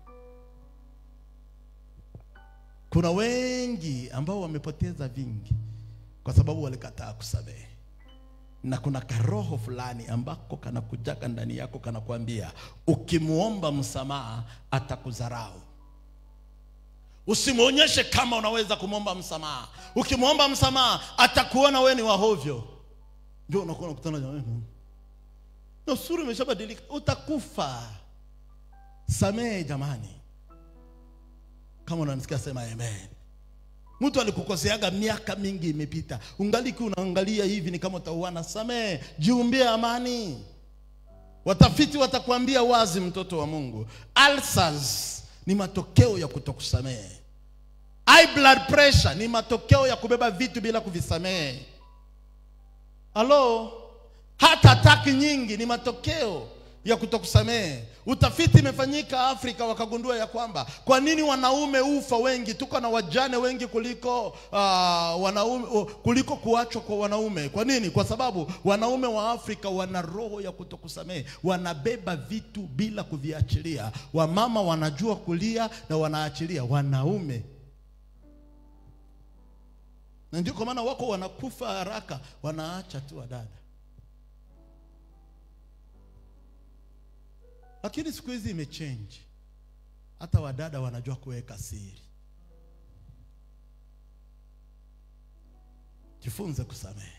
kuna wengi ambao wamepoteza vingi kwa sababu walikataa kusamehe na kuna karoho fulani ambako kanakujaka ndani yako kanakwambia ukimwomba msamaha atakudharau usimwonyeshe kama unaweza kumwomba msamaha ukimwomba msamaha atakuona wewe ni wahovyo ndio unakuwa unakutana na wewe na sura imeshabadilika utakufa samehe jamani kama unanisikia sema amen mtu alikukoseaga miaka mingi imepita ungaliki unaangalia hivi ni kama utauana samehe jiumbie amani watafiti watakwambia wazi mtoto wa mungu ulcers ni matokeo ya kutokusamehe high blood pressure ni matokeo ya kubeba vitu bila kuvisamehe halo hata ataki nyingi ni matokeo ya kutokusamehe. Utafiti imefanyika Afrika, wakagundua ya kwamba kwa nini wanaume ufa wengi, tuko na wajane wengi kuliko uh, wanaume uh, kuliko kuachwa kwa wanaume. Kwa nini? Kwa sababu wanaume wa Afrika wana roho ya kutokusamehe, wanabeba vitu bila kuviachilia. Wamama wanajua kulia na wanaachilia, wanaume na ndio kwa maana wako wanakufa haraka, wanaacha tu wadada. Lakini siku hizi imechange, hata wadada wanajua kuweka siri. Jifunze kusamehe.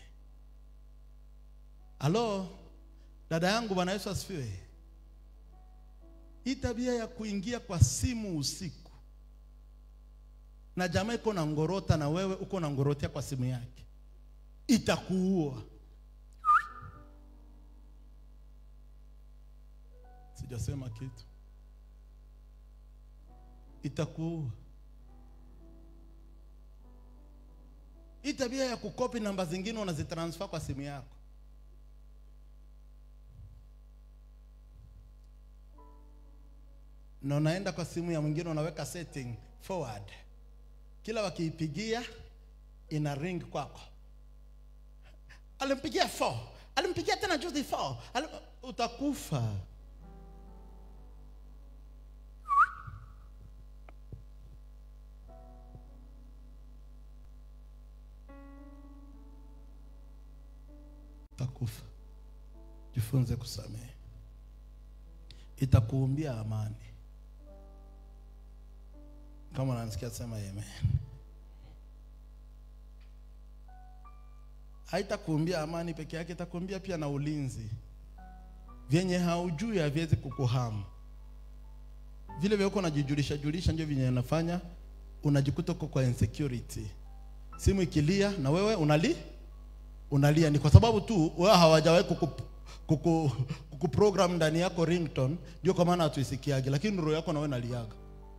Halo dada yangu, Bwana Yesu asifiwe. Hii tabia ya kuingia kwa simu usiku na jamaa iko na ngorota na wewe uko na ngorotea kwa simu yake, itakuua. Sijasema kitu, itakuua. Hii tabia ya kukopi namba zingine unazitransfer kwa simu yako, na unaenda kwa simu ya mwingine unaweka setting forward kila wakiipigia ina ring kwako. Alimpigia 4 alimpigia tena juzi 4 Alim... utakufa. Utakufa. Jifunze kusamehe, itakuumbia amani. Kama unanisikia sema amen. Haitakuumbia amani peke yake, itakuumbia pia na ulinzi. Vyenye haujui haviwezi kukuhamu. Vile vile uko unajijulisha julisha, ndio vyenye unafanya unajikuta uko kwa insecurity. Simu ikilia na wewe unali unalia, ni kwa sababu tu wewe hawajawahi kuku, kuku, kuku program ndani yako ringtone, ndio kwa maana hatuisikiage, lakini roho yako na wewe naliaga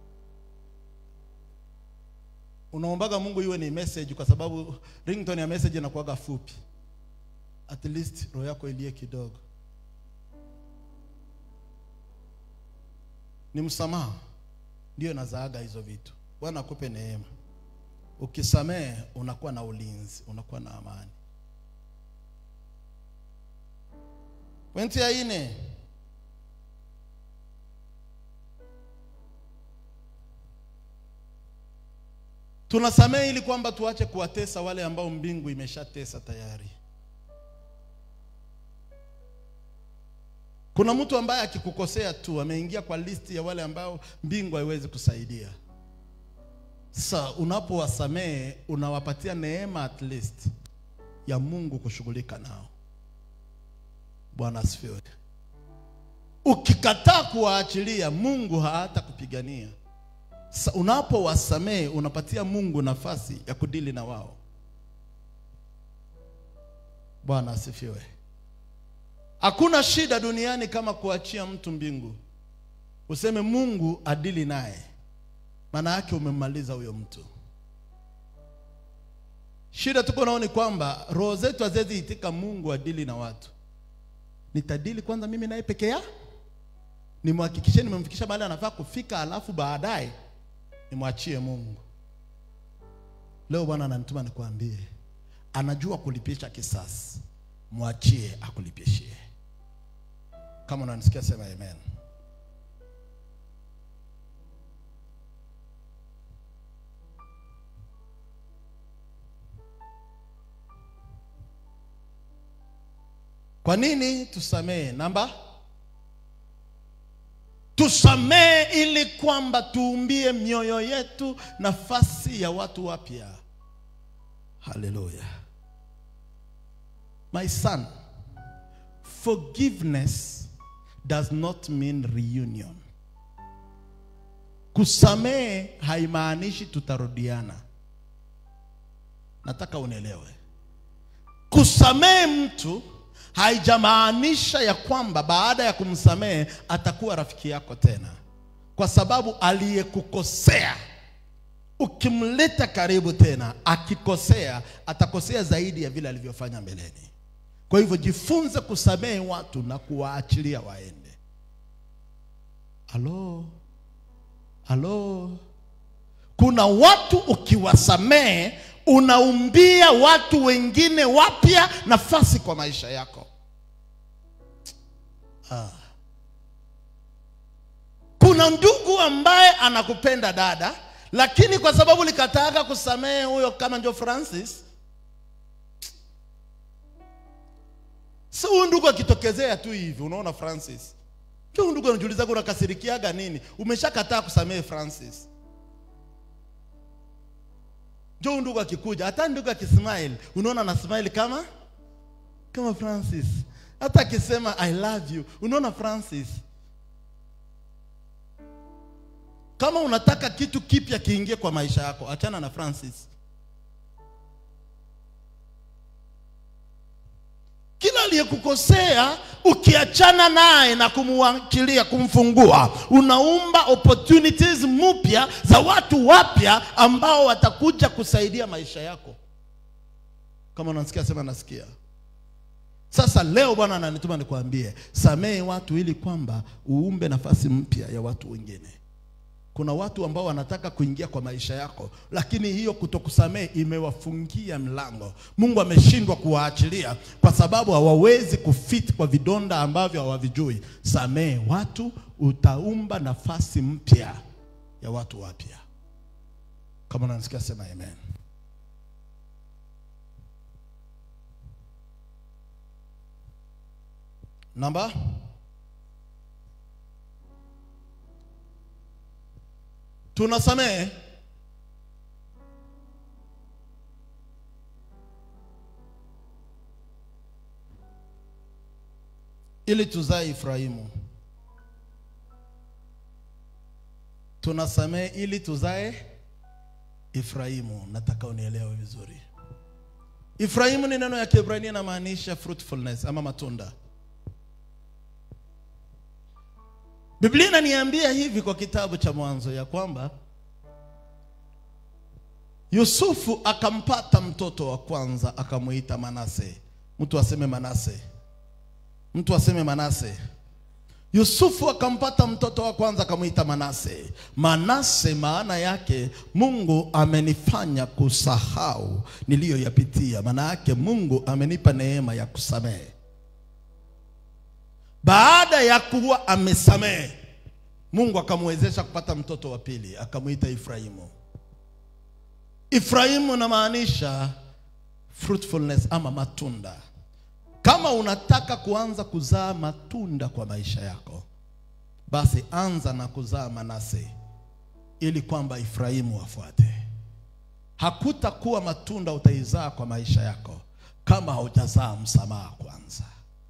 unaombaga Mungu iwe ni message, kwa sababu ringtone ya message inakuwaga fupi, at least roho yako ilie kidogo. Ni msamaha ndio nazaaga hizo vitu. Bwana akupe neema. Ukisamehe unakuwa na ulinzi, unakuwa na amani. Pointi ya nne, tunasamehe ili kwamba tuache kuwatesa wale ambao mbingu imeshatesa tayari. Kuna mtu ambaye akikukosea tu ameingia kwa listi ya wale ambao mbingu haiwezi kusaidia. Sasa unapowasamehe unawapatia neema at least ya Mungu kushughulika nao. Bwana asifiwe. Ukikataa kuwaachilia, Mungu hata kupigania. Sasa unapowasamehe unapatia Mungu nafasi ya kudili na wao. Bwana asifiwe. Hakuna shida duniani kama kuachia mtu mbingu, useme Mungu adili naye, maana yake umemmaliza huyo mtu. Shida tuko nao ni kwamba roho zetu haziwezi itika Mungu adili na watu. Nitadili kwanza mimi naye peke ya nimhakikishe nimemfikisha mahali anafaa kufika, alafu baadaye nimwachie Mungu. Leo Bwana ananituma nikwambie, anajua kulipisha kisasi, mwachie akulipishie. Kama unanisikia sema amen. Kwa nini tusamehe? Namba tusamehe ili kwamba tuumbie mioyo yetu nafasi ya watu wapya. Haleluya. My son, forgiveness does not mean reunion. Kusamehe haimaanishi tutarudiana. Nataka unielewe. Kusamehe mtu haijamaanisha ya kwamba baada ya kumsamehe atakuwa rafiki yako tena, kwa sababu aliyekukosea ukimleta karibu tena, akikosea atakosea zaidi ya vile alivyofanya mbeleni. Kwa hivyo jifunze kusamehe watu na kuwaachilia waende. Halo, halo. Kuna watu ukiwasamehe unaumbia watu wengine wapya nafasi kwa maisha yako. Ah. Kuna ndugu ambaye anakupenda dada, lakini kwa sababu likataka kusamehe huyo kama ndio Francis, si huyu ndugu akitokezea tu hivi, unaona Francis, huyu ndugu anajiuliza unakasirikiaga nini? Umeshakataa kusamehe Francis. Ndio ndugu akikuja, hata ndugu akismile, unaona ana smile kama kama Francis. Hata akisema I love you, unaona Francis. Kama unataka kitu kipya kiingie kwa maisha yako, achana na Francis. Kila aliyekukosea ukiachana naye na kumwachilia, kumfungua, unaumba opportunities mpya za watu wapya ambao watakuja kusaidia maisha yako. Kama unasikia sema nasikia. Sasa leo Bwana ananituma nikwambie, samehe watu ili kwamba uumbe nafasi mpya ya watu wengine. Kuna watu ambao wanataka kuingia kwa maisha yako, lakini hiyo kutokusamehe imewafungia mlango. Mungu ameshindwa kuwaachilia kwa sababu hawawezi kufit kwa vidonda ambavyo hawavijui. Samehe watu, utaumba nafasi mpya ya watu wapya. Kama unanisikia sema amen. Namba tunasamehe ili tuzae Efraimu. Tunasamehe ili tuzae Efraimu. Nataka unielewe vizuri. Efraimu ni neno ya Kiebrania inamaanisha fruitfulness ama matunda. Biblia inaniambia hivi kwa kitabu cha Mwanzo ya kwamba Yusufu akampata mtoto wa kwanza akamuita Manase. Mtu aseme Manase, mtu aseme Manase. Yusufu akampata mtoto wa kwanza akamuita Manase. Manase maana yake Mungu amenifanya kusahau niliyoyapitia, maana yake Mungu amenipa neema ya kusamehe. Baada ya kuwa amesamehe, Mungu akamwezesha kupata mtoto wa pili, akamwita Efraimu. Efraimu inamaanisha fruitfulness ama matunda. Kama unataka kuanza kuzaa matunda kwa maisha yako, basi anza na kuzaa Manase ili kwamba Efraimu afuate. Hakutakuwa matunda utaizaa kwa maisha yako kama haujazaa msamaha kwanza.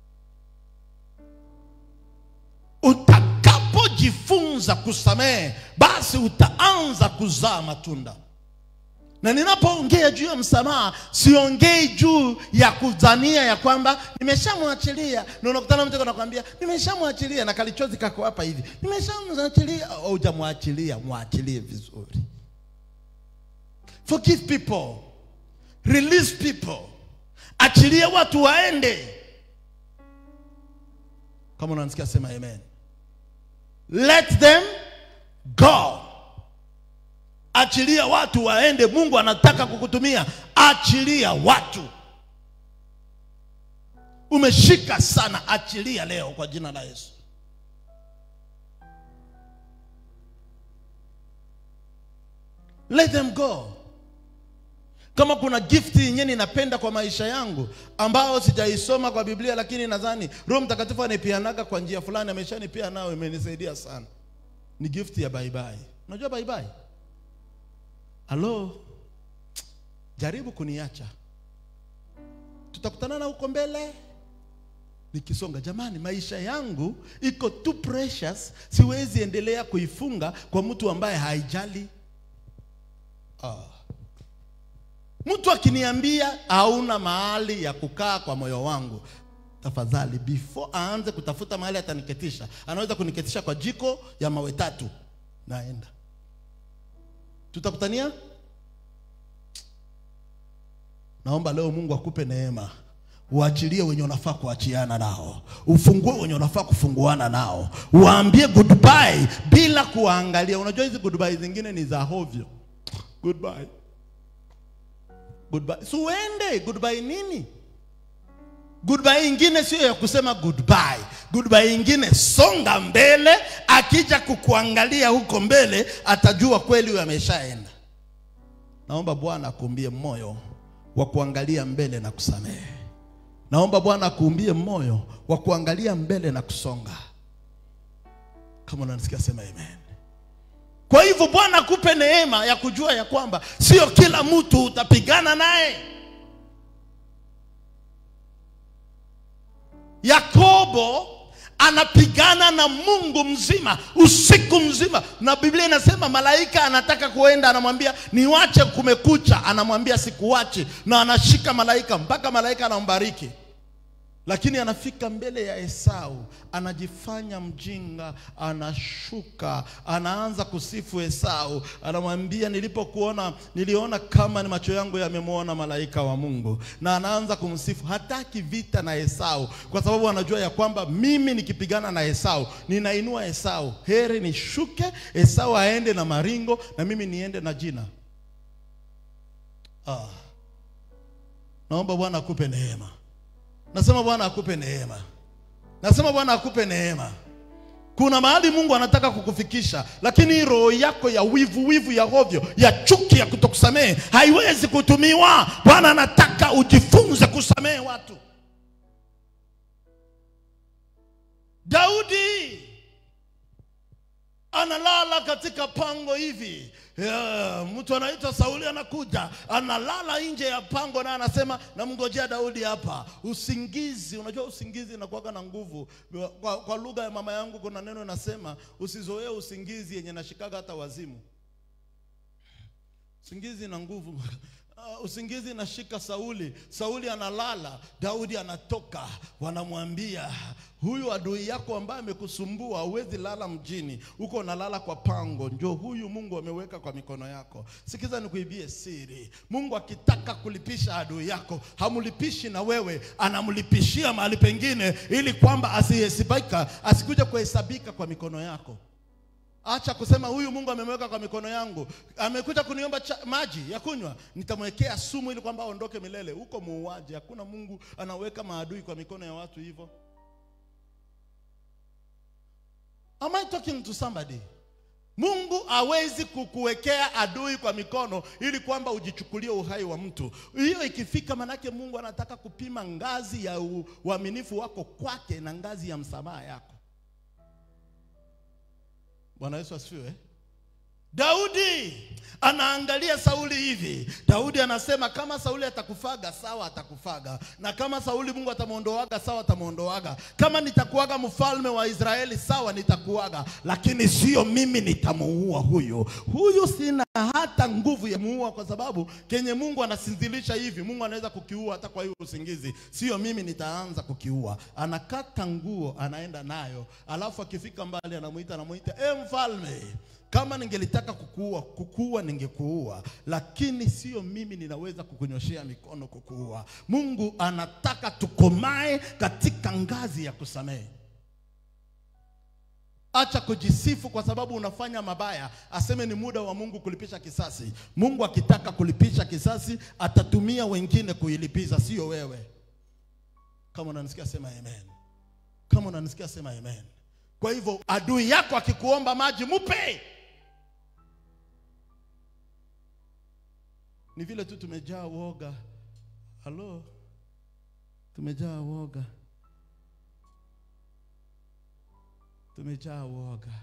Utakapojifunza kusamehe, basi utaanza kuzaa matunda. Na ninapoongea juu ya msamaha, siongei juu ya kudhania ya kwamba nimeshamwachilia, na unakutana mtu anakuambia nimeshamwachilia, na kalichozi kako hapa hivi, nimeshamwachilia. Hujamwachilia, mwachilie vizuri. Forgive people, release people, achilia watu waende. Kama unanisikia sema amen. Let them go. Achilia watu waende. Mungu anataka kukutumia, achilia watu. Umeshika sana, achilia leo kwa jina la Yesu. Let them go. Kama kuna gift yenyewe ninapenda kwa maisha yangu ambao sijaisoma kwa Biblia, lakini nadhani Roho Mtakatifu anipianaga kwa njia fulani, ameshanipia nao, imenisaidia sana, ni gift ya bye bye. Unajua bye bye? Halo, jaribu kuniacha, tutakutana na huko mbele nikisonga. Jamani, maisha yangu iko too precious, siwezi endelea kuifunga kwa mtu ambaye haijali. Ah. Mtu akiniambia hauna mahali ya kukaa kwa moyo wangu, tafadhali, before aanze kutafuta mahali ataniketisha, anaweza kuniketisha kwa jiko ya mawe tatu, naenda. Tutakutania. Naomba leo Mungu akupe neema, uachilie wenye unafaa kuachiana nao, ufungue wenye unafaa kufunguana nao, waambie goodbye bila kuwaangalia. Unajua hizi goodbye zingine ni za hovyo. Goodbye, goodbye, si uende goodbye nini? Goodbye ingine sio ya kusema goodbye. Goodbye ingine songa mbele, akija kukuangalia huko mbele atajua kweli huyo ameshaenda. Naomba Bwana akuumbie moyo wa kuangalia mbele na kusamehe. Naomba Bwana akuumbie moyo wa kuangalia mbele na kusonga. Kama unanisikia sema amen. Kwa hivyo Bwana akupe neema ya kujua ya kwamba sio kila mtu utapigana naye. Yakobo anapigana na Mungu mzima usiku mzima, na Biblia inasema malaika anataka kuenda, anamwambia niwache, kumekucha, anamwambia sikuwache, na anashika malaika mpaka malaika anambariki. Lakini anafika mbele ya Esau, anajifanya mjinga, anashuka, anaanza kusifu Esau, anamwambia nilipokuona, niliona kama ni macho yangu yamemwona malaika wa Mungu, na anaanza kumsifu. Hataki vita na Esau kwa sababu anajua ya kwamba mimi nikipigana na Esau ninainua Esau. Heri nishuke, Esau aende na maringo na mimi niende na jina. Ah, naomba Bwana akupe neema. Nasema Bwana akupe neema. Nasema Bwana akupe neema. Kuna mahali Mungu anataka kukufikisha, lakini hii roho yako ya wivu wivu ya hovyo ya chuki ya kutokusamehe haiwezi kutumiwa. Bwana anataka ujifunze kusamehe watu. Daudi analala katika pango hivi yeah, mtu anaitwa Sauli anakuja analala nje ya pango na anasema namngojea Daudi hapa. Usingizi, unajua usingizi inakuwaga na nguvu. Kwa, kwa lugha ya mama yangu kuna neno nasema usizoee usingizi yenye nashikaga hata wazimu. Usingizi na nguvu Uh, usingizi nashika Sauli. Sauli analala, Daudi anatoka, wanamwambia huyu adui yako ambaye amekusumbua huwezi lala mjini, huko unalala kwa pango, ndio huyu Mungu ameweka kwa mikono yako. Sikiza nikuibie siri, Mungu akitaka kulipisha adui yako hamlipishi na wewe, anamlipishia mahali pengine, ili kwamba asihesabika, asikuja kuhesabika kwa mikono yako. Acha kusema huyu Mungu amemweka kwa mikono yangu, amekuja kuniomba cha, maji ya kunywa, nitamwekea sumu ili kwamba aondoke milele. Huko muuaji. Hakuna Mungu anaweka maadui kwa mikono ya watu hivyo. Am I talking to somebody? Mungu hawezi kukuwekea adui kwa mikono ili kwamba ujichukulie uhai wa mtu. Hiyo ikifika, manake Mungu anataka kupima ngazi ya uaminifu wako kwake na ngazi ya msamaha yako. Bwana Yesu asifiwe. Daudi anaangalia Sauli hivi. Daudi anasema kama Sauli atakufaga sawa, atakufaga, na kama Sauli Mungu atamwondoaga sawa, atamwondoaga. Kama nitakuaga mfalme wa Israeli sawa, nitakuaga, lakini sio mimi nitamuua huyu. Huyu sina hata nguvu ya muua, kwa sababu kenye Mungu anasinzilisha hivi, Mungu anaweza kukiua hata kwa hiyo usingizi. Sio mimi nitaanza kukiua. Anakata nguo, anaenda nayo, alafu akifika mbali anamuita, anamuita e, mfalme kama ningelitaka kukuua kukuua ningekuua, lakini sio mimi ninaweza kukunyoshea mikono kukuua. Mungu anataka tukomae katika ngazi ya kusamehe. Acha kujisifu kwa sababu unafanya mabaya, aseme ni muda wa Mungu kulipisha kisasi. Mungu akitaka kulipisha kisasi atatumia wengine kuilipiza, sio wewe. Kama unanisikia sema amen. Kama unanisikia sema amen. Kwa hivyo adui yako akikuomba maji, mupe. Ni vile tu tumejaa woga. Halo, tumejaa woga, tumejaa woga.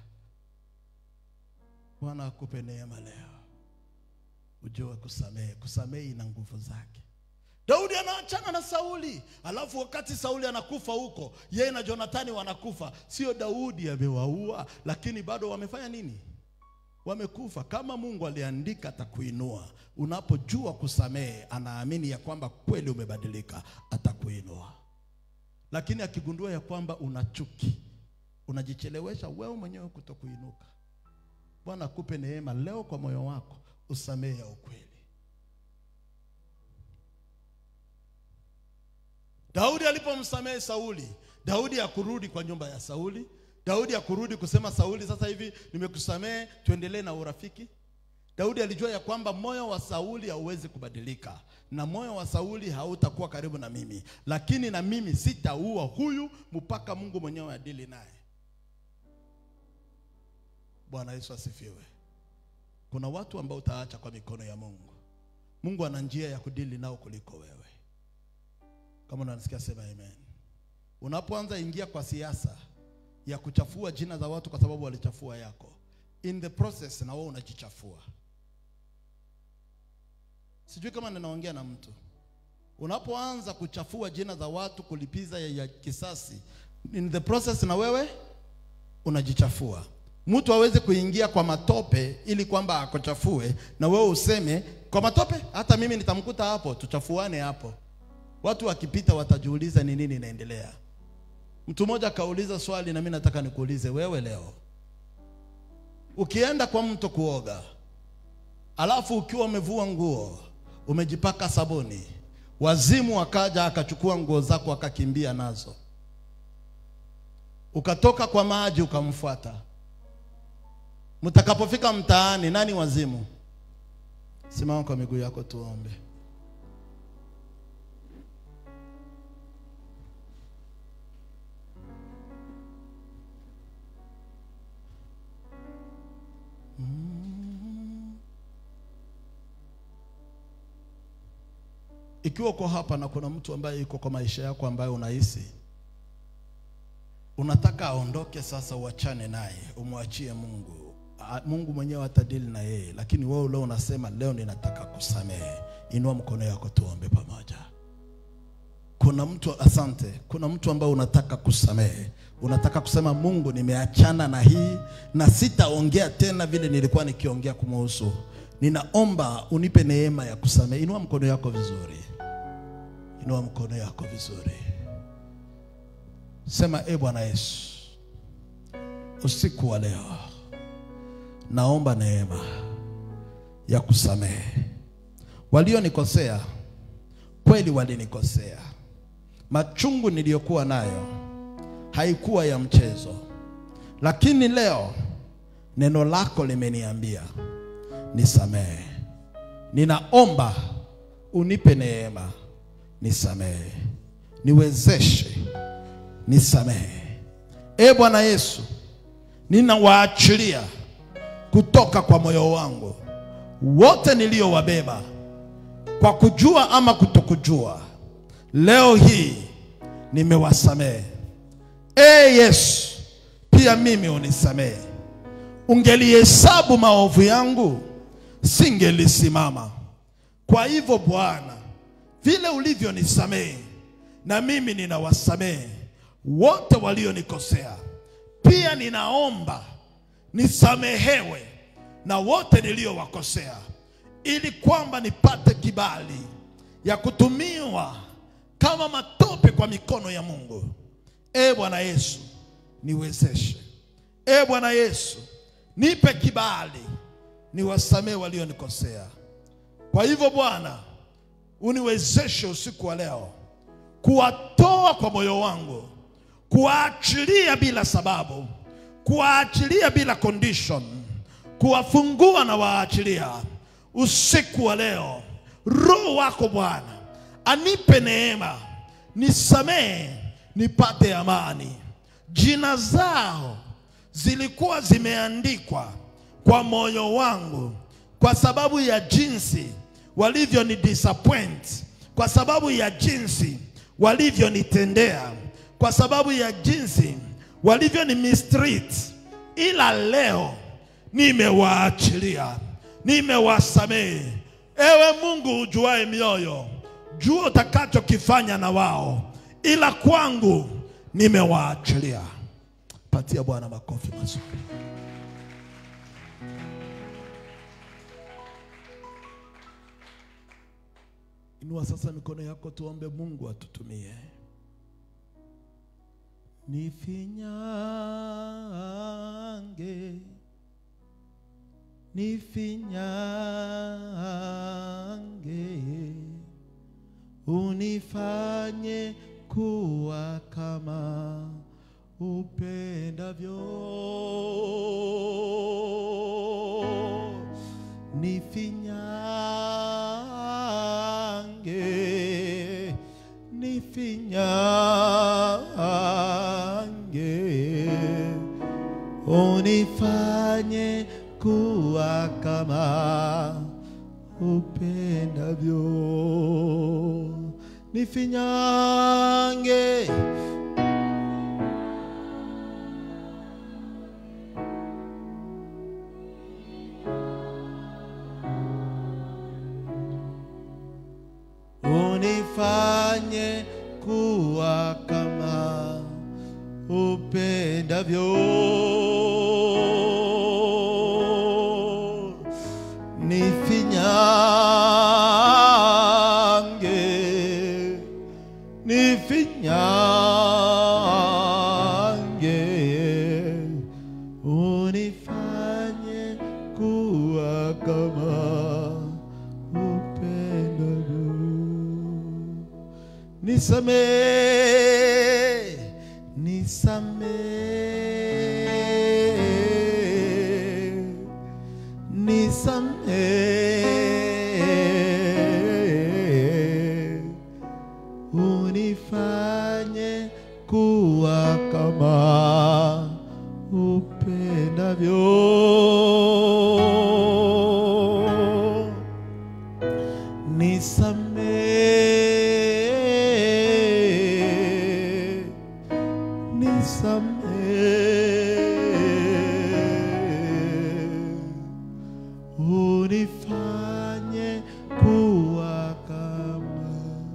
Bwana akupe neema leo, ujue kusamehe. Kusamehe ina nguvu zake. Daudi anaachana na Sauli, alafu wakati Sauli anakufa huko, yeye na Jonathani wanakufa. Sio Daudi amewaua, lakini bado wamefanya nini? Wamekufa. Kama Mungu aliandika atakuinua, unapojua kusamehe, anaamini ya kwamba kweli umebadilika, atakuinua. Lakini akigundua ya kwamba una chuki, unajichelewesha wewe mwenyewe kutokuinuka. Bwana akupe neema leo kwa moyo wako, usamehe ya ukweli. Daudi alipomsamehe Sauli, Daudi hakurudi kwa nyumba ya Sauli. Daudi hakurudi kusema Sauli, sasa hivi nimekusamehe, tuendelee na urafiki. Daudi alijua ya kwamba moyo wa Sauli hauwezi kubadilika na moyo wa Sauli hautakuwa karibu na mimi, lakini na mimi sitaua huyu mpaka Mungu mwenyewe adili naye. Bwana Yesu asifiwe. Kuna watu ambao utaacha kwa mikono ya Mungu. Mungu ana njia ya kudili nao kuliko wewe. Kama unanisikia sema amen. Unapoanza ingia kwa siasa ya kuchafua jina za watu kwa sababu walichafua yako, in the process na wewe unajichafua. Sijui kama ninaongea na mtu. Unapoanza kuchafua jina za watu, kulipiza ya, ya kisasi, in the process na wewe unajichafua. Mtu hawezi kuingia kwa matope ili kwamba akuchafue na wewe useme kwa matope, hata mimi nitamkuta hapo, tuchafuane hapo. Watu wakipita watajiuliza ni nini inaendelea. Mtu mmoja akauliza swali, na mimi nataka nikuulize wewe leo, ukienda kwa mto kuoga, alafu ukiwa umevua nguo, umejipaka sabuni, wazimu akaja akachukua nguo zako akakimbia nazo, ukatoka kwa maji ukamfuata, mtakapofika mtaani, nani wazimu? Simama kwa miguu yako tuombe. Ikiwa uko hapa na kuna mtu ambaye yuko kwa maisha yako ambaye unahisi unataka aondoke sasa, uachane naye, umwachie Mungu. A- Mungu mwenyewe atadili na yeye, lakini wewe leo unasema leo ninataka kusamehe. Inua mkono yako tuombe pamoja. Kuna mtu asante, kuna mtu ambaye unataka kusamehe, unataka kusema Mungu, nimeachana na hii na sitaongea tena vile nilikuwa nikiongea kumuhusu. Ninaomba unipe neema ya kusamehe. Inua mkono yako vizuri, inua mkono yako vizuri, sema e Bwana Yesu, usiku wa leo naomba neema ya kusamehe walionikosea. Kweli walinikosea, machungu niliyokuwa nayo haikuwa ya mchezo, lakini leo neno lako limeniambia nisamehe. Ninaomba unipe neema nisamehe, niwezeshe nisamehe. E Bwana Yesu, ninawaachilia kutoka kwa moyo wangu wote niliowabeba kwa kujua ama kutokujua. Leo hii nimewasamehe. E Yesu, pia mimi unisamehe. Ungelihesabu maovu yangu, singelisimama. Kwa hivyo Bwana, vile ulivyonisamehe, na mimi ninawasamehe wote walionikosea. Pia ninaomba nisamehewe na wote niliowakosea, ili kwamba nipate kibali ya kutumiwa kama matope kwa mikono ya Mungu. E Bwana Yesu, niwezeshe. E Bwana Yesu, nipe kibali niwasamehe walionikosea. Kwa hivyo Bwana, uniwezeshe usiku wa leo kuwatoa kwa moyo wangu, kuwaachilia bila sababu, kuwaachilia bila condition, kuwafungua na waachilia usiku wa leo. Roho wako Bwana anipe neema, nisamehe, nipate amani. Jina zao zilikuwa zimeandikwa kwa moyo wangu kwa sababu ya jinsi walivyoni disappoint, kwa sababu ya jinsi walivyonitendea, kwa sababu ya jinsi walivyoni mistreat, ila leo nimewaachilia, nimewasamehe. Ewe Mungu ujuae mioyo, jua utakachokifanya na wao, ila kwangu nimewaachilia. Patia Bwana makofi mazuri. Inua sasa mikono yako, tuombe Mungu atutumie. Nifinyange, nifinyange, unifanye kuwa kama upendavyo. Nifinyange, nifinyange, unifanye kuwa kama upendavyo. Nifinyange, unifanye kuwa kama upendavyo. Nifinyange, nifinyange, unifanye kuwa kama upendavyo. Nisamee, nisamee, nisamee, unifanye kuwa kama upendavyo nisamee, nisamee, unifanye kuwa kama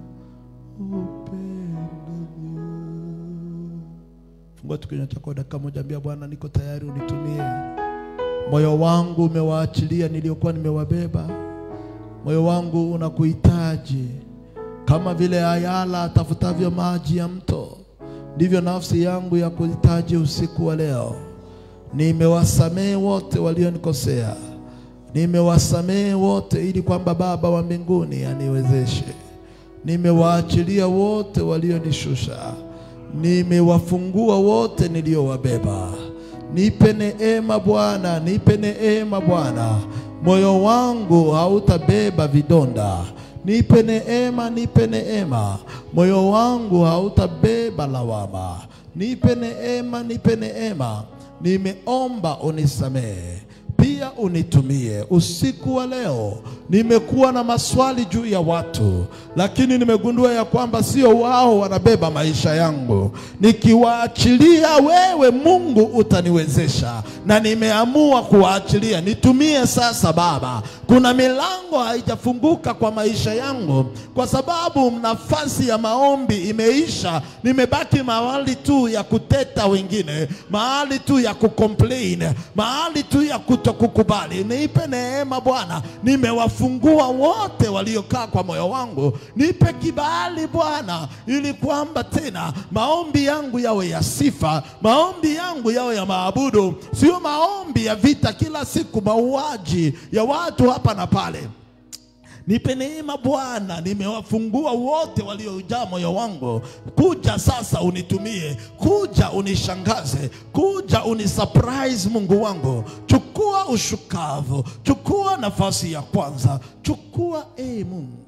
upendavyo. Fungua tu kinywa chako dakika moja, ambia Bwana, niko tayari, unitumie. Moyo wangu umewaachilia niliokuwa nimewabeba. Moyo wangu unakuhitaji kama vile ayala atafutavyo maji ya mto, ndivyo nafsi yangu ya kuhitaji usiku wa leo. Nimewasamehe wote walionikosea, nimewasamehe wote, ili kwamba Baba wa mbinguni aniwezeshe. Nimewaachilia wote walionishusha, nimewafungua wote niliowabeba. Nipe neema Bwana, nipe neema Bwana. Moyo wangu hautabeba vidonda. Nipe neema, nipe neema. Moyo wangu hautabeba lawama. Nipe neema, nipe neema. Nimeomba unisamehe pia unitumie usiku wa leo. Nimekuwa na maswali juu ya watu, lakini nimegundua ya kwamba sio wao wanabeba maisha yangu. Nikiwaachilia wewe, Mungu utaniwezesha, na nimeamua kuwaachilia. Nitumie sasa Baba. Kuna milango haijafunguka kwa maisha yangu kwa sababu nafasi ya maombi imeisha. Nimebaki mahali tu ya kuteta wengine, mahali tu ya kucomplain, mahali tu ya kutokukubali. Nipe neema Bwana, nimewafungua wote waliokaa kwa moyo wangu. Nipe kibali Bwana, ili kwamba tena maombi yangu yawe ya sifa, maombi yangu yawe ya maabudu, sio maombi ya vita kila siku, mauaji ya watu hapa na pale. Nipe neema Bwana, nimewafungua wote waliojaa moyo wangu. Kuja sasa unitumie, kuja unishangaze, kuja unisurprise Mungu wangu. Chukua ushukavu, chukua nafasi ya kwanza, chukua e Mungu,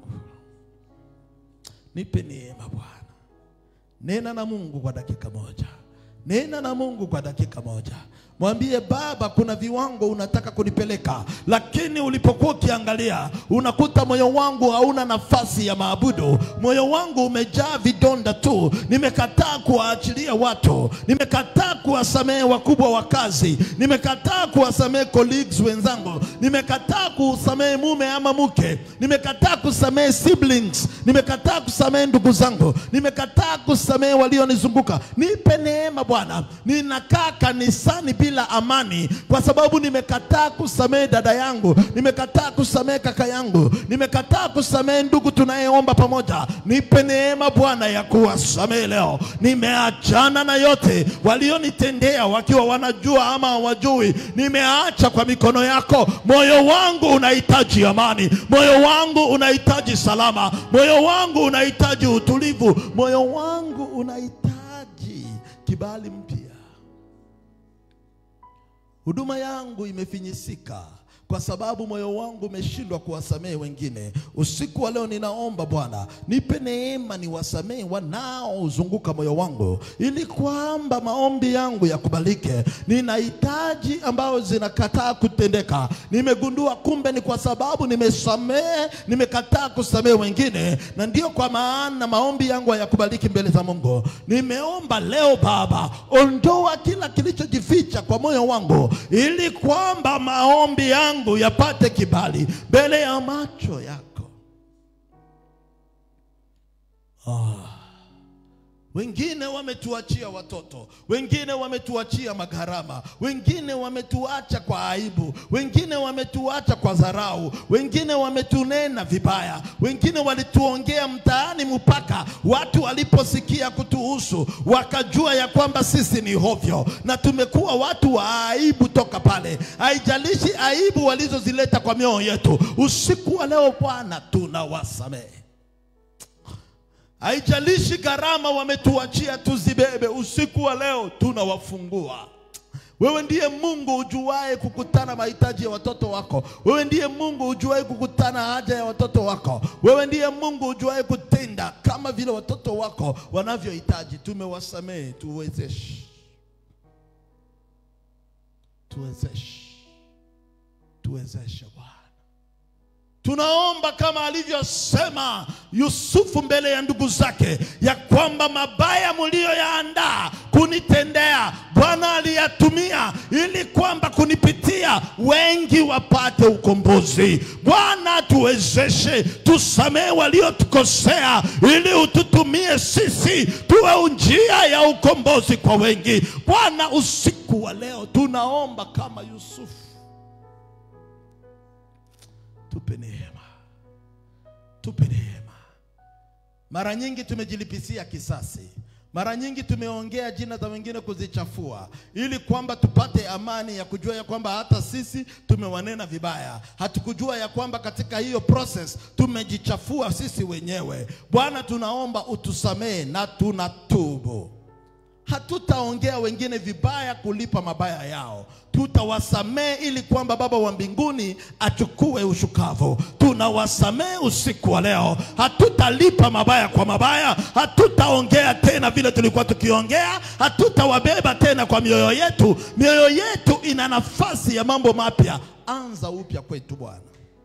nipe neema Bwana. Nena na Mungu kwa dakika moja, nena na Mungu kwa dakika moja. Mwambie Baba, kuna viwango unataka kunipeleka, lakini ulipokuwa ukiangalia unakuta moyo wangu hauna nafasi ya maabudu. Moyo wangu umejaa vidonda tu. Nimekataa kuwaachilia watu, nimekataa kuwasamehe wakubwa wa kazi, nimekataa kuwasamehe colleagues wenzangu, nimekataa kusamehe mume ama mke, nimekataa kusamehe siblings, nimekataa kusamehe ndugu zangu, nimekataa kusamehe walionizunguka. Nipe neema Bwana. Ninakaa kanisani bila amani kwa sababu nimekataa kusamehe dada yangu, nimekataa kusamehe kaka yangu, nimekataa kusamehe ndugu tunayeomba pamoja. Nipe neema Bwana ya kuwasamehe leo. Nimeachana na yote walionitendea wakiwa wanajua ama hawajui, nimeacha kwa mikono yako. Moyo wangu unahitaji amani, moyo wangu unahitaji salama, moyo moyo wangu unahitaji utulivu, moyo wangu unahitaji kibali mpya. Huduma yangu imefinyisika kwa sababu moyo wangu umeshindwa kuwasamehe wengine. Usiku wa leo ninaomba Bwana, nipe neema niwasamehe wanaozunguka moyo wangu, ili kwamba maombi yangu yakubalike. Ninahitaji ambao zinakataa kutendeka. Nimegundua kumbe ni kwa sababu nimesamehe, nimekataa kusamehe wengine, na ndio kwa maana maombi yangu hayakubaliki mbele za Mungu. Nimeomba leo Baba, ondoa kila kilichojificha kwa moyo wangu, ili kwamba maombi yangu yapate kibali mbele ya macho yako. Ah. Wengine wametuachia watoto, wengine wametuachia magharama, wengine wametuacha kwa aibu, wengine wametuacha kwa dharau, wengine wametunena vibaya, wengine walituongea mtaani mpaka watu waliposikia kutuhusu wakajua ya kwamba sisi ni hovyo, na tumekuwa watu wa aibu toka pale. Haijalishi aibu walizozileta kwa mioyo yetu, usiku wa leo Bwana tunawasamehe. Haijalishi gharama wametuachia tuzibebe, usiku wa leo tunawafungua. Wewe ndiye Mungu ujuae kukutana mahitaji ya watoto wako. Wewe ndiye Mungu ujuae kukutana haja ya watoto wako. Wewe ndiye Mungu ujuae kutenda kama vile watoto wako wanavyohitaji. Tumewasamehe, tuwezeshe, tuwezeshe, tuwezeshe Bwana. Tunaomba kama alivyosema Yusufu mbele ya ndugu zake, ya kwamba mabaya mliyoyaandaa kunitendea Bwana aliyatumia ili kwamba kunipitia wengi wapate ukombozi. Bwana tuwezeshe, tusamehe waliotukosea, ili ututumie sisi tuwe njia ya ukombozi kwa wengi. Bwana, usiku wa leo tunaomba kama Yusufu tupe neema, tupe neema. Mara nyingi tumejilipisia kisasi, mara nyingi tumeongea jina za wengine kuzichafua, ili kwamba tupate amani ya kujua ya kwamba hata sisi tumewanena vibaya. Hatukujua ya kwamba katika hiyo process tumejichafua sisi wenyewe. Bwana, tunaomba utusamehe na tunatubu. Hatutaongea wengine vibaya kulipa mabaya yao, tutawasamehe ili kwamba Baba wa mbinguni achukue ushukavu. Tunawasamehe usiku wa leo, hatutalipa mabaya kwa mabaya, hatutaongea tena vile tulikuwa tukiongea, hatutawabeba tena kwa mioyo yetu. Mioyo yetu ina nafasi ya mambo mapya. Anza upya kwetu Bwana.